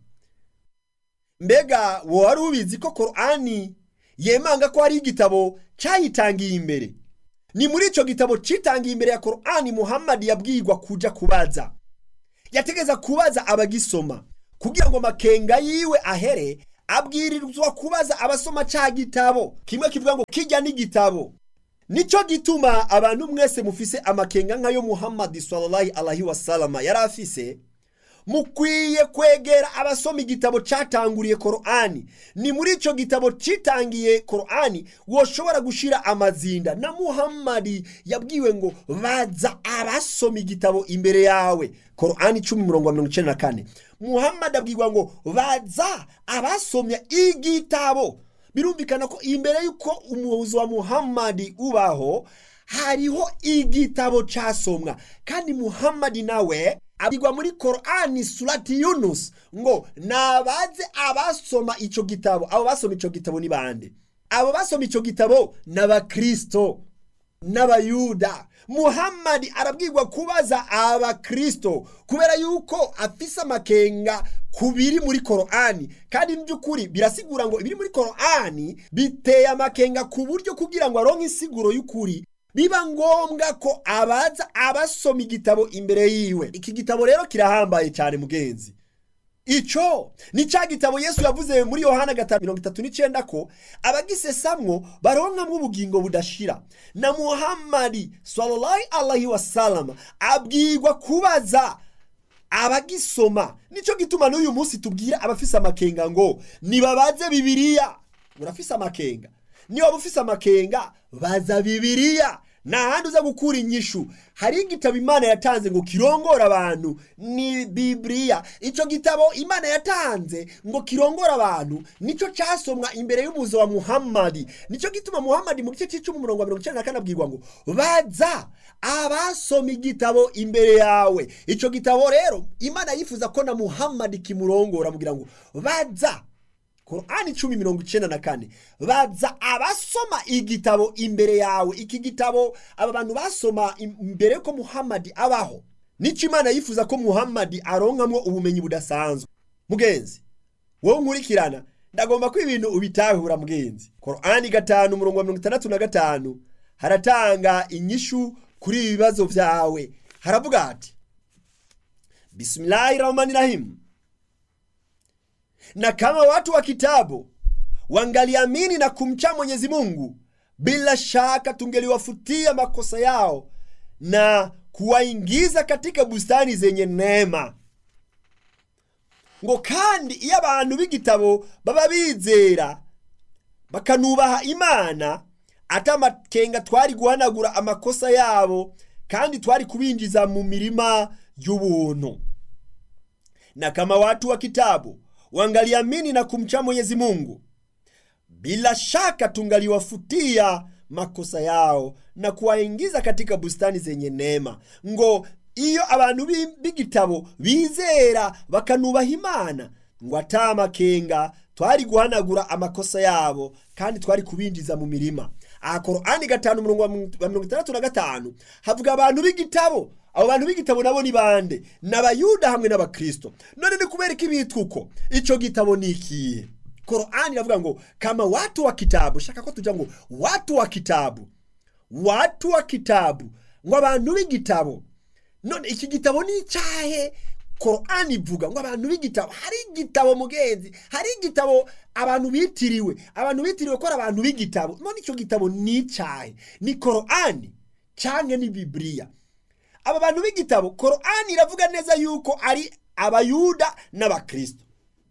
Speaker 1: mbega wowe wari ubizi ko korani yemanga ko hari igitabo cyayitangiye imbere ni muri icyo gitabo cyitangiye imbere ya korani muhammad yabwirwa kuja kubaza yategeza kubaza abagisoma kugira ngo makenga yiwe ahere abwirizwa kubaza abasoma cya gitabo kimwe kivuga ngo kijya n'igitabo nicyo gituma abantu mwese mufise amakenga nk'ayo muhammad sallallahu alaihi wasalama yari afise mukwiye kwegera abasoma igitabo cyatanguriye korani ni muri icyo gitabo cyitangiye korani woshobora gushira amazinda na muhammadi yabwiwe ngo baza abasoma igitabo imbere yawe korani icumi mirongo mirongo icyenda na kane muhammadi abwirwa ngo baza abasomye igitabo birumvikana ko imbere y'uko umuyobozi wa muhammadi ubaho hariho igitabo cyasomwa kandi muhammadi nawe abigwa muri korani surati yunus ngo nabaze abasoma icyo gitabo abo basoma icyo gitabo ni bande abo basoma icyo gitabo ni abakristo n'abayuda muhammadi arabwirwa kubaza abakristo kubera yuko afise amakenga ku biri muri korani kandi mu by'ukuri birasigura ngo ibiri muri korani biteye amakenga ku buryo kugira ngo aronke insiguro y'ukuri biba ngombwa ko abaza abasoma igitabo imbere yiwe iki gitabo rero kirahambaye cyane mugenzi icyo ni cya gitabo yesu yavuze muri yohana gatanu mirongo itatu n'icyenda ko abagisesamwo baronkamwo ubugingo budashira na muhammadi sallallahu alaihi wasalama abwirwa kubaza abagisoma nicyo gituma n'uyu munsi tubwira abafise amakenga ngo nibabaze bibiriya urafise amakenga niba waba ufise amakenga baza bibiriya nta handi uza gukura inyishu hari igitabo imana yatanze ngo kirongore abantu ni bibiriya icyo gitabo imana yatanze ngo kirongore abantu nicyo cyasomwa imbere y'umuzo wa muhammadi nicyo gituma muhammadi mu gice cy'icumi umurongo wa mirongo icyenda na kane abwirwa ngo baza abasoma igitabo imbere yawe icyo gitabo rero imana yifuza ko na muhammadi kimurongora amubwira ngo baza korani icumi mirongo icyenda na kane baza abasoma igitabo imbere yawe iki gitabo aba bantu basoma imbere ko muhammadi abaho nicyo imana yifuza ko muhammadi aronkamwo ubumenyi budasanzwe mugenzi wowe nkurikirana ndagomba ko ibintu ubitahura mugenzi korani gatanu umurongo wa mirongo itandatu na gatanu haratanga inyishu kuri ibi bibazo byawe haravuga ati bisimilahi rahmani rahimu na kama watu wa kitabu wangaliamini na kumcha Mwenyezi Mungu, bila shaka tungeliwafutia makosa yao na kuwaingiza katika bustani zenye neema. ngo kandi iyo abantu b'igitabo baba bizera bakanubaha imana ati amakenga twari guhanagura amakosa yabo kandi twari kubinjiza mu mirima y'ubuntu na kama watu wa kitabu wangaliamini na kumcha Mwenyezi Mungu, bila shaka tungaliwafutia makosa yao na kuwaingiza katika bustani zenye neema. ngo iyo abantu b'igitabo bizera bakanubaha imana ngo ata makenga twari guhanagura amakosa yabo kandi twari kubinjiza mu mirima aha korani gatanu umurongo wa mirongo itandatu na gatanu havuga abantu b'igitabo abo bantu b'igitabo nabo ni bande ni abayuda hamwe n'abakristo none ni kubera ko ibitwa uko icyo gitabo ni ikihe korani iravuga ngo kama watu wa kitabu shaka ko tujya ngo watu wa kitabu watu wa kitabu ngo abantu b'igitabo none iki gitabo ni icyahe korani ivuga ngo abantu b'igitabo hari igitabo mugenzi hari igitabo abantu bitiriwe abantu bitiriwe ko ari abantu b'igitabo none icyo gitabo ni icyahe ni korani cyangwa ni bibiriya aba bantu b'igitabo korani iravuga neza yuko ari abayuda n'abakristo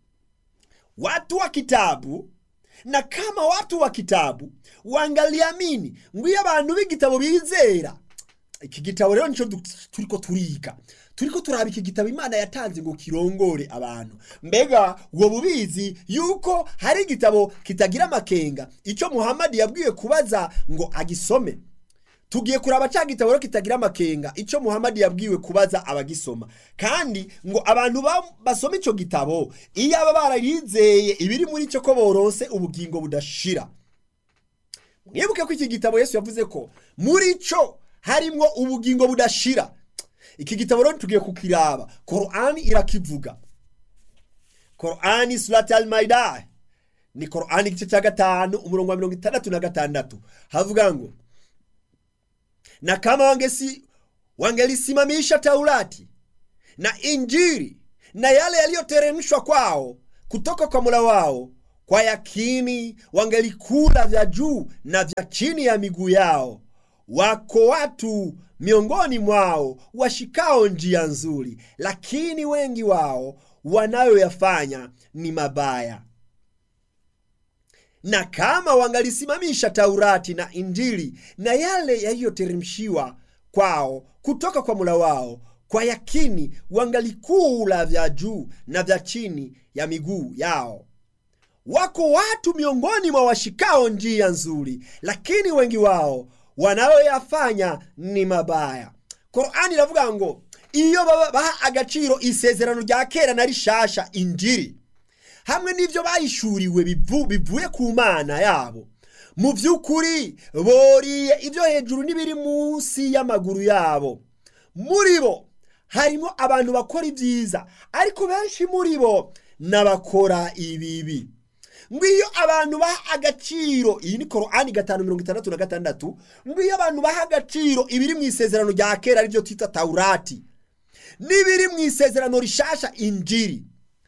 Speaker 1: watu wa kitabu na kama watu wa kitabu wangaliamini ngo iyo abantu b'igitabo bizera iki gitabo rero nicyo turiko turiga turiko turaba iki gitabo imana yatanze ngo kirongore abantu mbega wowe ubizi yuko hari igitabo kitagira amakenga icyo muhammadi yabwiwe kubaza ngo agisome tugiye kuraba cya gitabo rero kitagira amakenga icyo muhammadi yabwiwe kubaza abagisoma kandi ngo abantu basoma icyo gitabo iyo aba bararizeye ibiri muri cyo ko boronse ubugingo budashira mwibuke ko iki gitabo yesu yavuze ko muri cyo harimwo ubugingo budashira iki gitabo rero tugiye kukiraba korani irakivuga korani surati al maida ni korani igice cya gatanu umurongo wa mirongo itandatu na gatandatu havuga ngo na kama wangesi wangelisimamisha taurati na injili na yale yaliyoteremshwa kwao kutoka kwa mula wao kwa yakini wangelikula vya juu na vya chini ya miguu yao wako watu miongoni mwao washikao njia nzuri lakini wengi wao wanayoyafanya ni mabaya na kama wangalisimamisha taurati na injili na yale yaliyoteremshiwa kwao kutoka kwa mula wao kwa yakini wangalikula vya juu na vya chini ya miguu yao wako watu miongoni mwa washikao njia nzuri lakini wengi wao wanayoyafanya ni mabaya korani iravuga ngo iyo baba baha agaciro isezerano rya kera na rishasha injiri hamwe n'ibyo bayishuriwe bivu- bivuye ku mana yabo mu by'ukuri boriye ibyo hejuru n'ibiri munsi y'amaguru yabo muri bo harimo abantu bakora ibyiza ariko benshi muri bo n'abakora ibibi ngo iyo abantu baha agaciro iyi ni korani gatanu mirongo itandatu na gatandatu ngo iyo abantu baha agaciro ibiri mu isezerano rya kera aribyo twita taurati n'ibiri mu isezerano rishasha injiri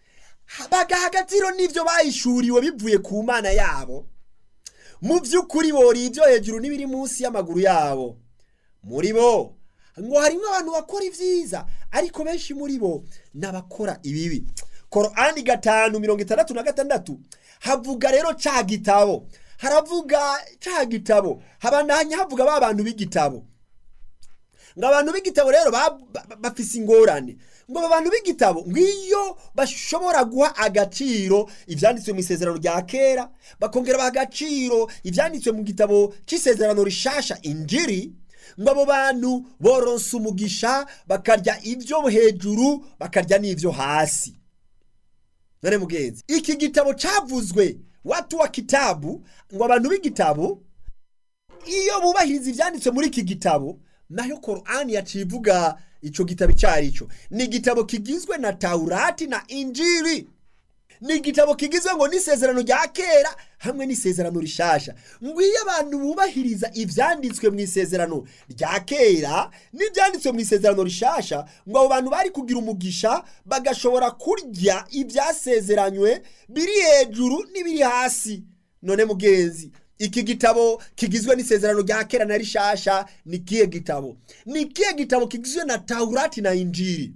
Speaker 1: bagaha agaciro n'ibyo bayishuriwe bivuye ku mana yabo mu by'ukuri boriye ibyo hejuru n'ibiri munsi y'amaguru yabo muri bo ngo harimo abantu bakora ibyiza ariko benshi muri bo n'abakora ibibi korani gatanu mirongo itandatu na gatandatu havuga rero ca gitabo haravuga ca gitabo habandanya havuga ba bantu b'igitabo ngo abantu b'igitabo rero ba- ba- bafise ingorane ngo aba bantu b'igitabo ngo iyo bashobora guha agaciro ibyanditswe mu isezerano rya kera bakongera baha agaciro ibyanditswe mu gitabo cy'isezerano rishasha injiri ngo abo bantu boronsa umugisha bakarya ibyo hejuru bakarya n'ibyo hasi none mugenzi iki gitabo cyavuzwe watu wa kitabu ngo abantu b'igitabo iyo bubahiriza ibyanditswe muri iki gitabo nayo korani yaciye ivuga icyo gitabo icyo ari cyo ni igitabo kigizwe na taurati na injiri ni igitabo kigizwe ngo n'isezerano rya kera hamwe n'isezerano rishasha ngo iyo abantu bubahiriza ibyanditswe mu isezerano rya kera n'ibyanditswe mu isezerano rishasha ngo abo bantu bari kugira umugisha bagashobora kurya ibyasezeranywe biri hejuru n'ibiri hasi none mugenzi iki gitabo kigizwe n'isezerano rya kera na rishasha ni kihe gitabo ni kihe gitabo kigizwe na taurati na injiri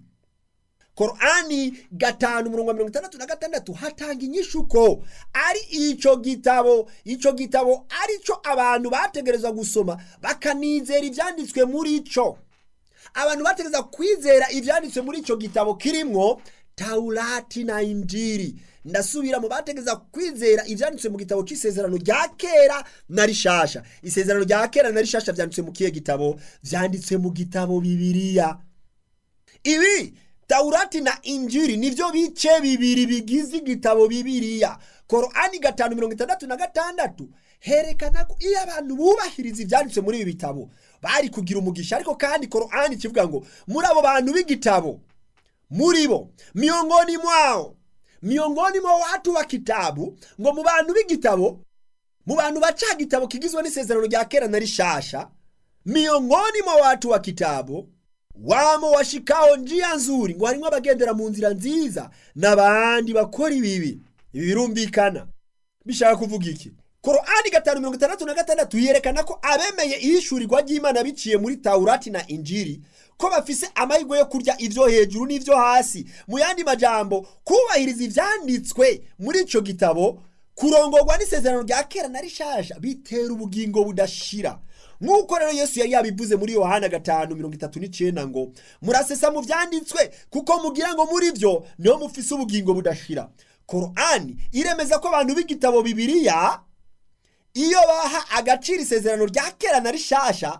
Speaker 1: korani gatanu umurongo wa mirongo itandatu na gatandatu hatanga inyishu ko ari icyo gitabo icyo gitabo ari cyo abantu bategerezwa gusoma bakanizera ibyanditswe muri cyo abantu bategereza kwizera ibyanditswe muri icyo gitabo kirimwo taurati na injiri ndasubira mu bategereza kwizera ibyanditswe mu gitabo cy'isezerano rya kera na rishasha isezerano rya kera na rishasha byanditswe mu kihe gitabo byanditswe mu gitabo bibiliya ibi taurati na injiri nivyo bice bibiri bigize igitabo bibiliya korani gatanu mirongo itandatu na gatandatu herekana ko iyo abantu bubahiriza ibyanditswe muri ibi bitabo bari kugira umugisha ariko kandi korani kivuga ngo muri abo bantu b'igitabo muri bo miongoni mwao miongoni mwa watu wa kitabu ngo mu bantu b'igitabo mu bantu baca gitabo kigizwe n'isezerano rya kera na rishasha miongoni mwa watu wa kitabu wamo washikao njia nzuri ngo harimwo abagendera mu nzira nziza n'abandi bakora ibibi ibi birumvikana bishaka kuvuga iki korani gatanu mirongo itandatu na gatandatu yerekana ko abemeye ihishurirwa ry'imana biciye muri taurati na injiri ko bafise amahirwe yo kurya ivyo hejuru n'ivyo hasi mu yandi majambo kubahiriza ivyanditswe muri ico gitabo kurongorwa n'isezerano rya kera na rishasha bitera ubugingo budashira nk'uko rero yesu yari yabivuze muri yohana gatanu mirongo itatu n'icenda ngo murasesa mu vyanditswe kuko mugira ngo muri vyo niho mufise ubugingo budashira korani iremeza ko abantu b'igitabo bibiliya iyo baha agaciro isezerano rya kera na rishasha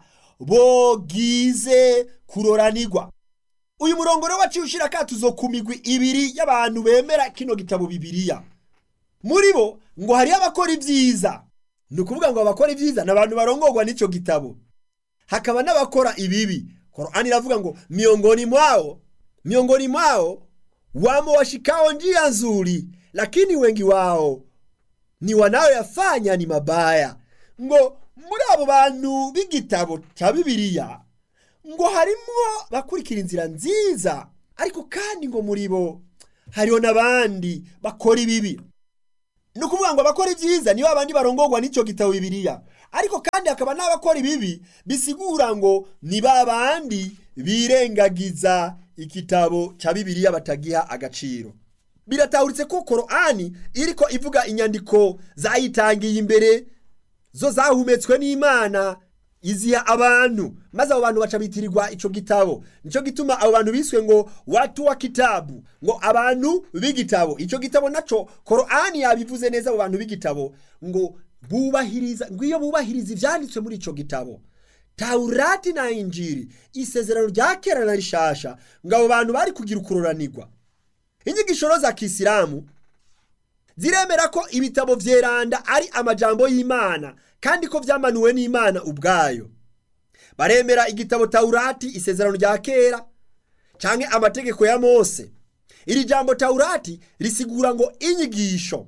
Speaker 1: bogize kuroranirwa uyu murongo rero waciye ushira akatuzo ku migwi ibiri y'abantu bemera kino gitabo bibiliya muri bo ngo hariyo abakora ibyiza ni ukuvuga ngo abakora ibyiza ni abantu barongorwa n'icyo gitabo hakaba n'abakora ibibi Qur'ani iravuga ngo miongoni mwao miongoni mwao wamo washikao njia nzuri lakini wengi wao ni wanayoyafanya ni mabaya ngo muri abo bantu b'igitabo cya bibiliya ngo harimwo bakurikira inzira nziza ariko kandi ngo muri bo hariho n'abandi bakora ibibi ni ukuvuga ngo abakora ibyiza nibo abandi barongorwa n'icyo gitabo bibiliya ariko kandi hakaba n'abakora ibibi bisigura ngo ni ba bandi birengagiza igitabo cya bibiliya batagiha agaciro biratahuritse ko korani iriko ivuga inyandiko zayitangiye imbere zo zahumetswe n'imana iziha abantu maze abo bantu baca bitirirwa ico gitabo nico gituma abo bantu biswe ngo watu wa kitabu ngo abantu b'igitabo ico gitabo naco korani yabivuze neza abo bantu b'igitabo ngo bubahiriza ngo iyo bubahiriza ivyanditswe muri ico gitabo taurati na injiri isezerano rya kera na rishasha ngo abo bantu bari kugira ukuroranirwa inyigisho za kisilamu ziremera ko ibitabo vyeranda ari amajambo y'imana kandi ko vyamanuwe n'imana ubwayo baremera igitabo taurati isezerano rya kera canke amategeko ya mose iri jambo taurati risigura ngo inyigisho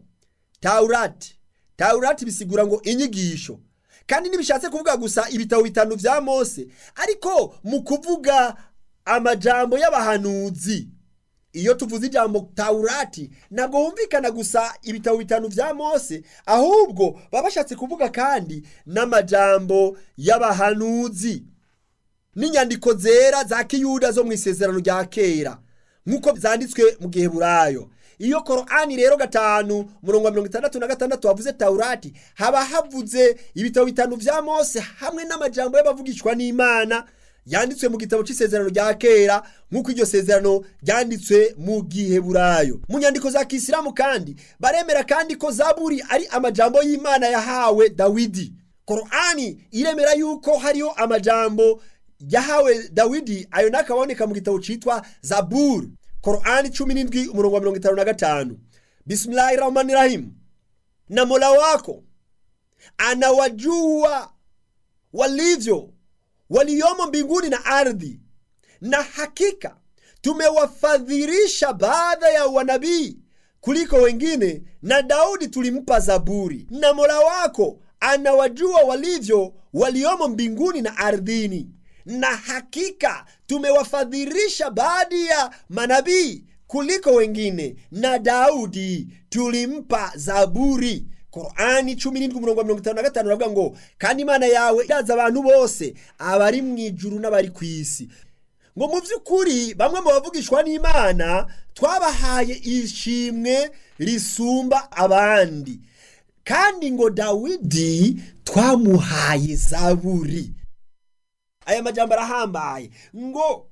Speaker 1: taurati taurati bisigura ngo inyigisho kandi ntibishatse kuvuga gusa ibitabo bitanu vya mose ariko mu kuvuga amajambo y'abahanuzi iyo tuvuze ijambo taurati ntabwo humvikana gusa ibitabo bitanu vya mose ahubwo baba bashatse kuvuga kandi n'amajambo y'abahanuzi n'inyandiko zera za kiyuda zo mu isezerano rya kera nk'uko zanditswe mu gihe burayo iyo korani rero gatanu murongo wa mirongo itandatu na gatandatu havuze taurati haba havuze ibitabo bitanu vya mose hamwe n'amajambo y'abavugishwa n'imana yanditswe mu gitabo cy'isezerano rya kera nk'uko iryo sezerano ryanditswe mu gihe burayo mu nyandiko za kisilamu kandi baremera kandi ko zaburi ari amajambo y'imana yahawe dawidi korani iremera yuko hariho amajambo yahawe dawidi ayo nakaboneka mu gitabo cyitwa zaburi korani cumi n'indwi umurongo wa mirongo itanu na gatanu bisimilahi rahmani rahim na mola wako anawajua walivyo waliomo mbinguni na ardhi na hakika tumewafadhilisha baadhi ya wanabii kuliko wengine na daudi tulimpa zaburi na mola wako anawajua walivyo waliomo mbinguni na ardhini na hakika tumewafadhilisha baadhi ya manabii kuliko wengine na daudi tulimpa zaburi korani cumi n'indwi umurongo wa mirongo itanu na gatanu uravuga ngo kandi imana yawe iraza abantu bose abari mu ijuru n'abari ku isi ngo mu by'ukuri bamwe mu bavugishwa n'imana twabahaye ishimwe risumba abandi kandi ngo dawidi twamuhaye zaburi aya majambo arahambaye ngo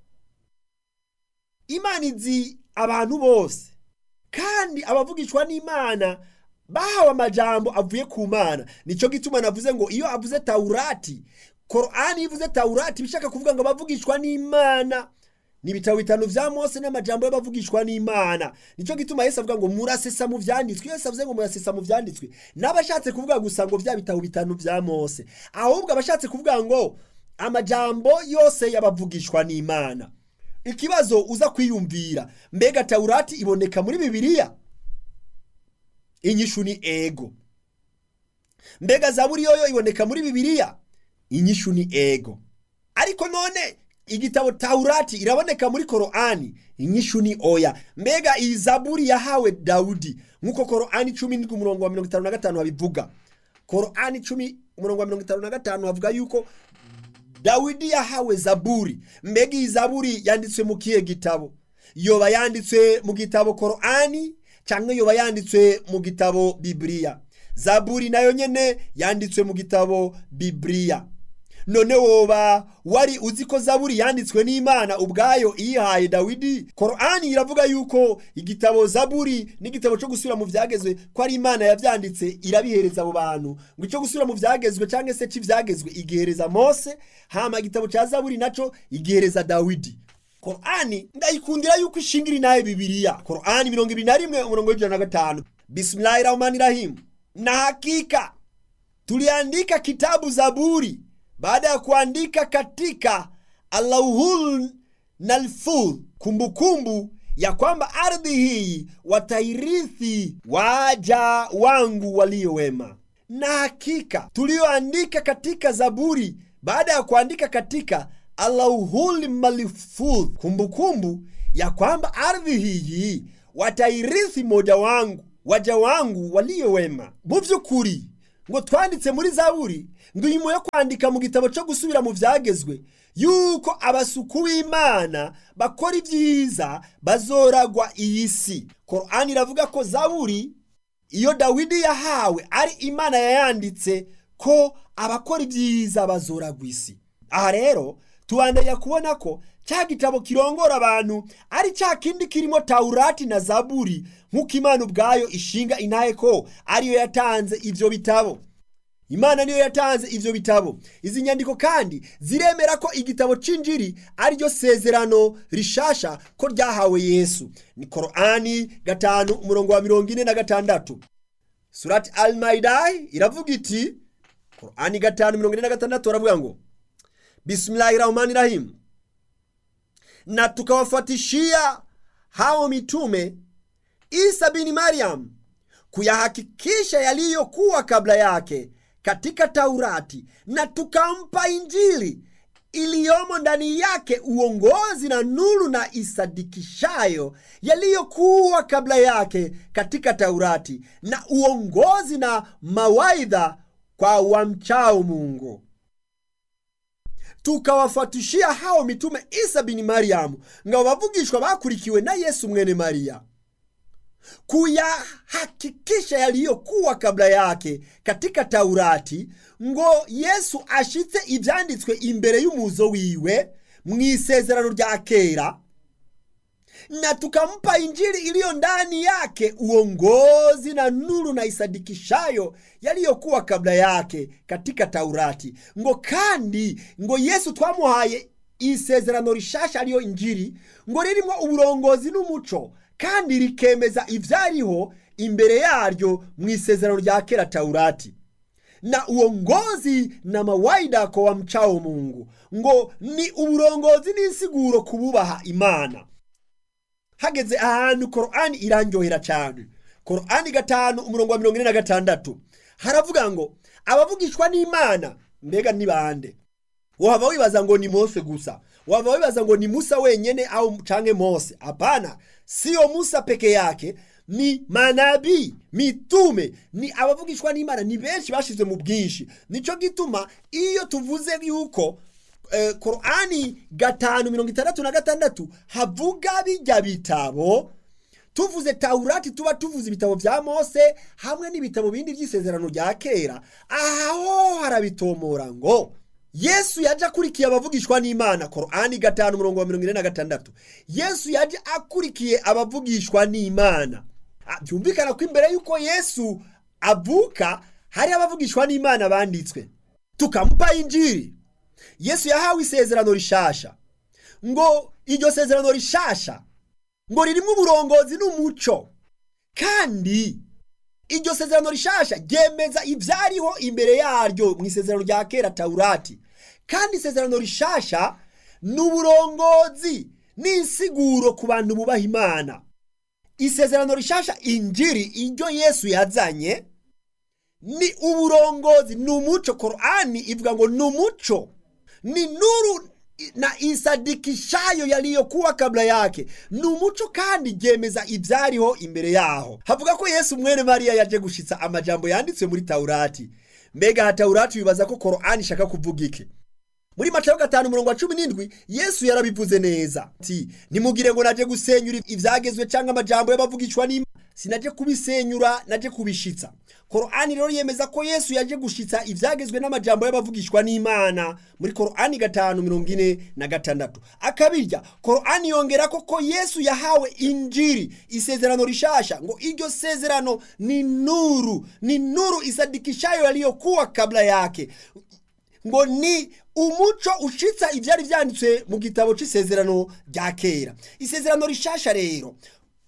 Speaker 1: imana izi abantu bose kandi abavugishwa n'imana bahawe amajambo avuye ku mana nicyo gituma navuze ngo iyo avuze taurati korani ivuze taurati bishaka kuvuga ngo abavugishwa n'imana ni ibitabo bitanu vya mose n'amajambo y'abavugishwa n'imana nicyo gituma yesu avuga ngo murasesa mu vyanditswe yesu avuze ngo murasesa mu vyanditswe n'abashatse kuvuga gusa ngo vya bitabo bitanu vya mose ahubwo abashatse kuvuga ngo amajambo yose y'abavugishwa n'imana ikibazo uza kwiyumvira mbega taurati iboneka muri bibiliya inyishu ni ego mbega zaburi yoyo iboneka muri bibiliya inyishu ni ego ariko none igitabo taurati iraboneka muri korani inyishu ni oya mbega iyi zaburi yahawe dawudi nk'uko korani cumi n'indwi umurongo wa mirongo itanu na gatanu habivuga korani cumi umurongo wa mirongo itanu na gatanu havuga yuko dawidi yahawe zaburi mbega iyi zaburi yanditswe mu kihe gitabo yoba yanditswe mu gitabo korani cyangwa yoba yanditswe mu gitabo bibiliya zaburi nayo nyene yanditswe mu gitabo bibiliya none woba wari uzi ko zaburi yanditswe n'imana ubwayo iyihaye dawidi korani iravuga yuko igitabo zaburi n'igitabo cyo gusubira mu vyagezwe ko ari imana yavyanditse irabihereza abo bantu ngo icyo gusubira mu vyagezwe cyangwa se c'ivyagezwe igihereza mose hama igitabo ca zaburi naco igihereza dawidi korani ndayikundira yuko ishingira inaye bibiliya korani mirongo ibiri na rimwe umurongo w'ijana na gatanu bismillahi rahmani rahim na hakika tuliandika kitabu zaburi baada ya kuandika katika Allahul nalfudh, kumbukumbu ya kwamba ardhi hii watairithi waja wangu walio wema. Na hakika tulioandika katika Zaburi baada ya kuandika katika Allahul malfudh, kumbukumbu ya kwamba ardhi hii watairithi moja wangu waja wangu walio wema. mu by'ukuri ngo twanditse muri zaburi ngo inyuma yo kwandika mu gitabo cyo gusubira mu byagezwe yuko abasuku b'imana bakora ibyiza bazoragwa iyi si korani iravuga ko zaburi iyo dawidi yahawe ari imana yayanditse ko abakora ibyiza bazoragwa isi aha rero tubandanya kubona ko cya gitabo kirongora abantu ari cya kindi kirimo tawurati na zaburi nk'uko imana ubwayo ishinga intahe ko ariyo yatanze ibyo bitabo imana niyo yatanze ibyo bitabo izi nyandiko kandi ziremera ko igitabo cy'injiri ariryo sezerano rishasha ko ryahawe yesu ni korani gatanu umurongo wa mirongo ine na gatandatu surati al maidai iravuga iti korani gatanu mirongo ine na gatandatu baravuga ngo bismillahi rahmani rahim na tukawafuatishia hao mitume isa bini maryam kuyahakikisha yaliyokuwa kabla yake katika taurati na tukampa injili iliyomo ndani yake uongozi na nuru na isadikishayo yaliyokuwa kabla yake katika taurati na uongozi na mawaidha kwa wamchao mungu tukawafatishia hao mitume isa bini mariyamu ngo bavugishwa bakurikiwe na yesu mwene mariya kuyahakikisha yaliyokuwa kabla yake katika taurati ngo yesu ashitse ibyanditswe imbere y'umuzo wiwe mu isezerano rya kera na tukampa injili iliyo ndani yake uongozi na nuru na isadikishayo yaliyokuwa kabla yake katika taurati ngo kandi ngo yesu twamuhaye isezerano rishasha ariyo injili ngo ririmo uburongozi n'umuco kandi rikemeza ibyariho imbere yaryo mu isezerano rya kera taurati na uongozi na mawaida kwa wamchao mungu ngo ni uburongozi n'insiguro kububaha imana hageze ahantu korani irandyohera cyane korani gatanu umurongo wa mirongo ine na gatandatu haravuga ngo abavugishwa n'imana mbega ni bande waba wibaza ngo ni mose gusa waba wibaza ngo ni musa wenyene au canke mose hapana siyo musa peke yake ni manabii mitume ni abavugishwa n'imana ni benshi bashizwe mu bwinshi nico gituma iyo tuvuze yuko eh, korani gatanu mirongo itandatu na gatandatu havuga bijya bitabo tuvuze taurati tuba tuvuze ibitabo vya mose hamwe n'ibitabo bindi vy'isezerano rya kera aho harabitomora ngo yesu yaje akurikiye abavugishwa n'imana korani gatanu umurongo wa mirongo ine na gatandatu yesu yaje akurikiye abavugishwa n'imana Ah, byumvikana ko imbere y'uko yesu avuka hari abavugishwa n'imana banditswe tukamupa injiri yesu yahawe isezerano rishasha ngo iryo sezerano rishasha ngo ririmo uburongozi n'umuco kandi iryo sezerano rishasha ryemeza ibyariho imbere yaryo mu isezerano rya kera taurati kandi isezerano rishasha ni uburongozi n'insiguro ku bantu bubaha imana isezerano rishasha injiri iryo yesu yazanye ni uburongozi ni umuco korani ivuga ngo ni umuco ni nuru na isadikishayo yaliyokuwa kabla yake ni umuco kandi ryemeza ibyariho imbere yaho havuga ko yesu mwene mariya yaje gushitsa amajambo yanditswe muri taurati mbega ha taurati wibaza ko korani ishaka kuvuga iki muri matayo gatanu umurongo wa cumi n'indwi yesu yarabivuze neza ati nimugire ngo naje gusenyura ibyagezwe cyangwa amajambo y'abavugishwa n'imana sinaje kubisenyura naje kubishitsa korani rero yemeza ko yesu yaje gushitsa ibyagezwe n'amajambo y'abavugishwa n'imana muri korani gatanu mirongo ine na gatandatu akabirya korani yongera ko ko yesu yahawe injiri isezerano rishasha ngo iryo sezerano ni nuru ni nuru isadikishayo yaliyokuwa kabla yake ngo ni umuco ushitsa ibyari byanditswe mu gitabo cy'isezerano rya kera isezerano rishasha rero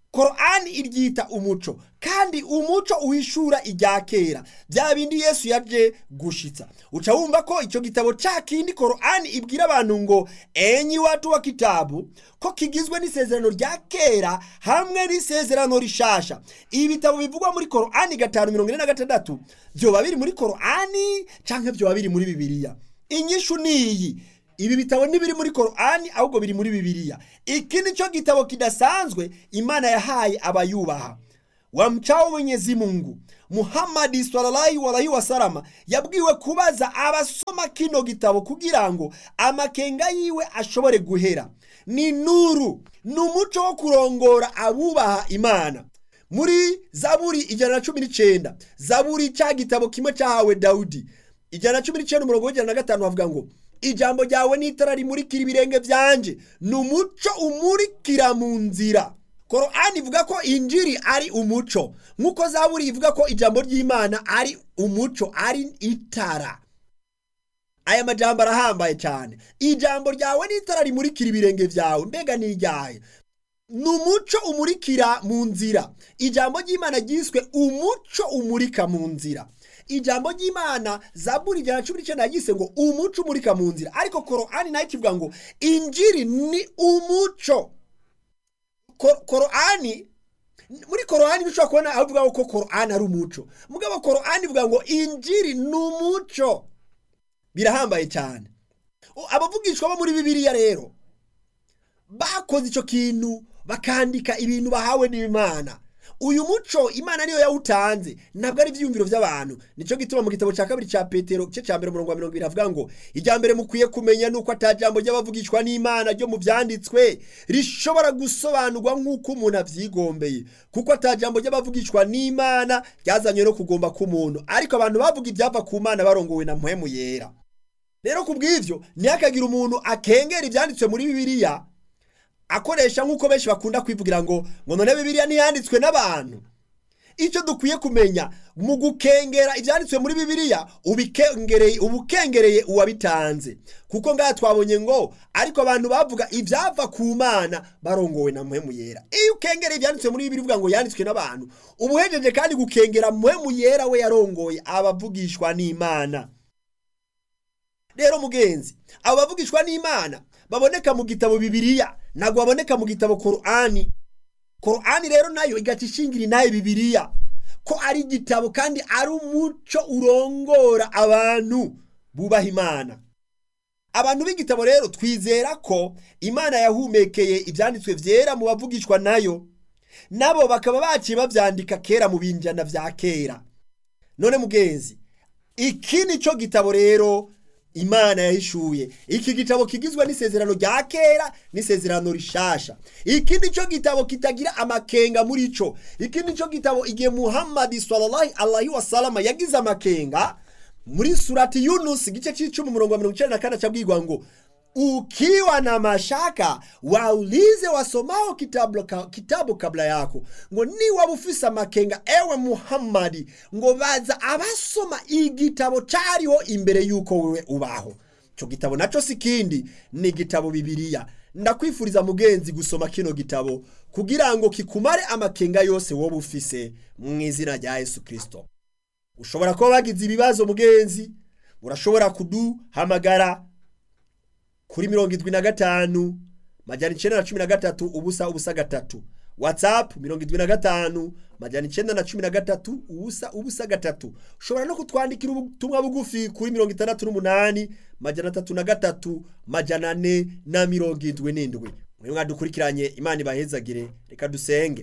Speaker 1: korani iryita umuco kandi umuco uhishura irya kera bya bindi yesu yaje gushitsa uca wumva ko icyo gitabo cya kindi korani ibwira abantu ngo enyi watu wa kitabu ko kigizwe n'isezerano rya kera hamwe n'isezerano rishasha ibi bitabo bivugwa muri korani gatanu mirongo ine na gatandatu byoba biri muri korani cyangwa byoba biri muri bibiliya inyishu ni iyi ibi bitabo ntibiri muri korani ahubwo biri muri bibiliya iki ni cyo gitabo kidasanzwe imana yahaye abayubaha wamchao mwenyezi mungu muhammadi sallallahu alaihi wasalama yabwiwe kubaza abasoma kino gitabo kugira ngo amakenga yiwe ashobore guhera ni nuru ni umuco wo kurongora abubaha imana muri zaburi ijana na cumi n'icyenda zaburi cya gitabo kimwe cyahawe dawudi ijana na cumi n'icyenda umurongo w'ijana na gatanu bavuga ngo ijambo ryawe ni itara rimurikira ibirenge byanje ni umuco umurikira mu nzira korani ivuga ko injiri ari umuco nk'uko zaburi ivuga ko ijambo ry'imana ari umuco ari itara aya majambo arahambaye cyane ijambo ryawe ni itara rimurikira ibirenge byawe mbega ni iryaye ni umuco umurikira mu nzira ijambo ry'imana ryiswe umuco umurika mu nzira ijambo ry'imana zaburi ijana na cumi n'icyenda yagise ngo umuco umurika mu nzira ariko korani nayo ikivuga ngo injiri ni umuco korani muri korani dushobora kubona aho uvuga ko korani ari umuco mugabo korani ivuga ngo injiri ni umuco birahambaye cyane abavugishwa bo muri bibiliya rero bakoze icyo kintu bakandika ibintu bahawe n'imana uyu muco imana niyo yawutanze ntabwo ari ibyiyumviro by'abantu nicyo gituma mu gitabo cya kabiri cya petero cye cya mbere umurongo wa mirongo ibiri havuga ngo ijya mbere mukwiye kumenya nuko atajambo ry'abavugishwa n'imana ryo mu byanditswe rishobora gusobanurwa nk'uko umuntu abyigombeye kuko atajambo ry'abavugishwa n'imana ryazanywe no kugomba k'umuntu ariko abantu bavuga ibyava ku mana barongowe na mpwemu yera rero ku bw'ibyo ntihakagire umuntu akengera ibyanditswe muri bibiliya akoresha nk'uko benshi bakunda kwivugira ngo ngo none bibiliya ntiyanditswe n'abantu icyo dukwiye kumenya mu gukengera ibyanditswe muri bibiliya ubikengereye ubukengereye uwabitanze kuko ngaha twabonye ngo ariko abantu bavuga ibyava ku mana barongowe na muhemu yera iyo ukengereye ibyanditswe muri bibiliya uvuga ngo yanditswe n'abantu uba uhejeje kandi gukengera muhemu yera we yarongoye abavugishwa n'imana rero mugenzi abo bavugishwa n'imana baboneka mu gitabo bibiliya ntabwo baboneka mu gitabo korani korani rero nayo igaca ishingira inaye bibiliya ko ari igitabo kandi ari umuco urongora abantu bubaha imana abantu b'igitabo rero twizera ko imana yahumekeye ibyanditswe byera mu bavugishwa nayo nabo bakaba baciye babyandika kera mu binjana bya kera none mugenzi iki ni cyo gitabo rero imana yahishuye iki gitabo kigizwe n'isezerano rya kera n'isezerano rishasha iki ni cyo gitabo kitagira amakenga muri cyo iki ni cyo gitabo igihe muhammadi sallallahu alaihi wasalama yagize amakenga muri surati yunusi igice cy'icumi umurongo wa mirongo icyenda na kane acabwirwa ngo ukiwa na mashaka waulize wasomao kitabu, kitabu kabla yako ngo niwaba ufise amakenga ewe muhammadi ngo baza abasoma igitabo cyariho imbere y'uko wewe ubaho icyo gitabo nacyo si kindi ni igitabo bibiliya ndakwifuriza mugenzi gusoma kino gitabo kugira ngo kikumare amakenga yose wowe ufise mu izina rya yesu kirisito ushobora kuba wagize ibibazo mugenzi urashobora kuduhamagara kuri mirongo irindwi na gatanu majyana icyenda na cumi na gatatu ubusa ubusa gatatu watsapu mirongo irindwi na gatanu majyana icyenda na cumi na gatatu ubusa ubusa gatatu ushobora no kutwandikira ubutumwa bugufi kuri mirongo itandatu n'umunani majyana atatu na gatatu majyana ane na mirongo irindwi n'indwi mwe mwadukurikiranye imana ibahezagire reka dusenge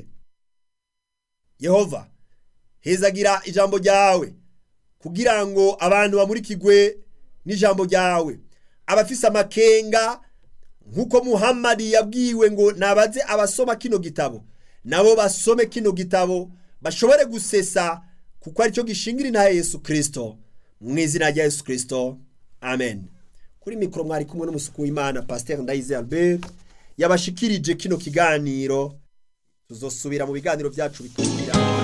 Speaker 1: yehova hezagira ijambo ryawe kugira ngo abantu bamurikigwe n'ijambo ryawe abafise amakenga nk'uko muhammadi yabwiwe ngo nabaze abasoma kino gitabo nabo basome kino gitabo bashobore gusesa kuko aricyo gishingira intahe yesu kirisito mu izina rya yesu kirisito amen kuri mikoro mwari kumwe n'umusuku w'imana pasiteri ndayize albert yabashikirije kino kiganiro tuzosubira mu biganiro byacu bitandukanye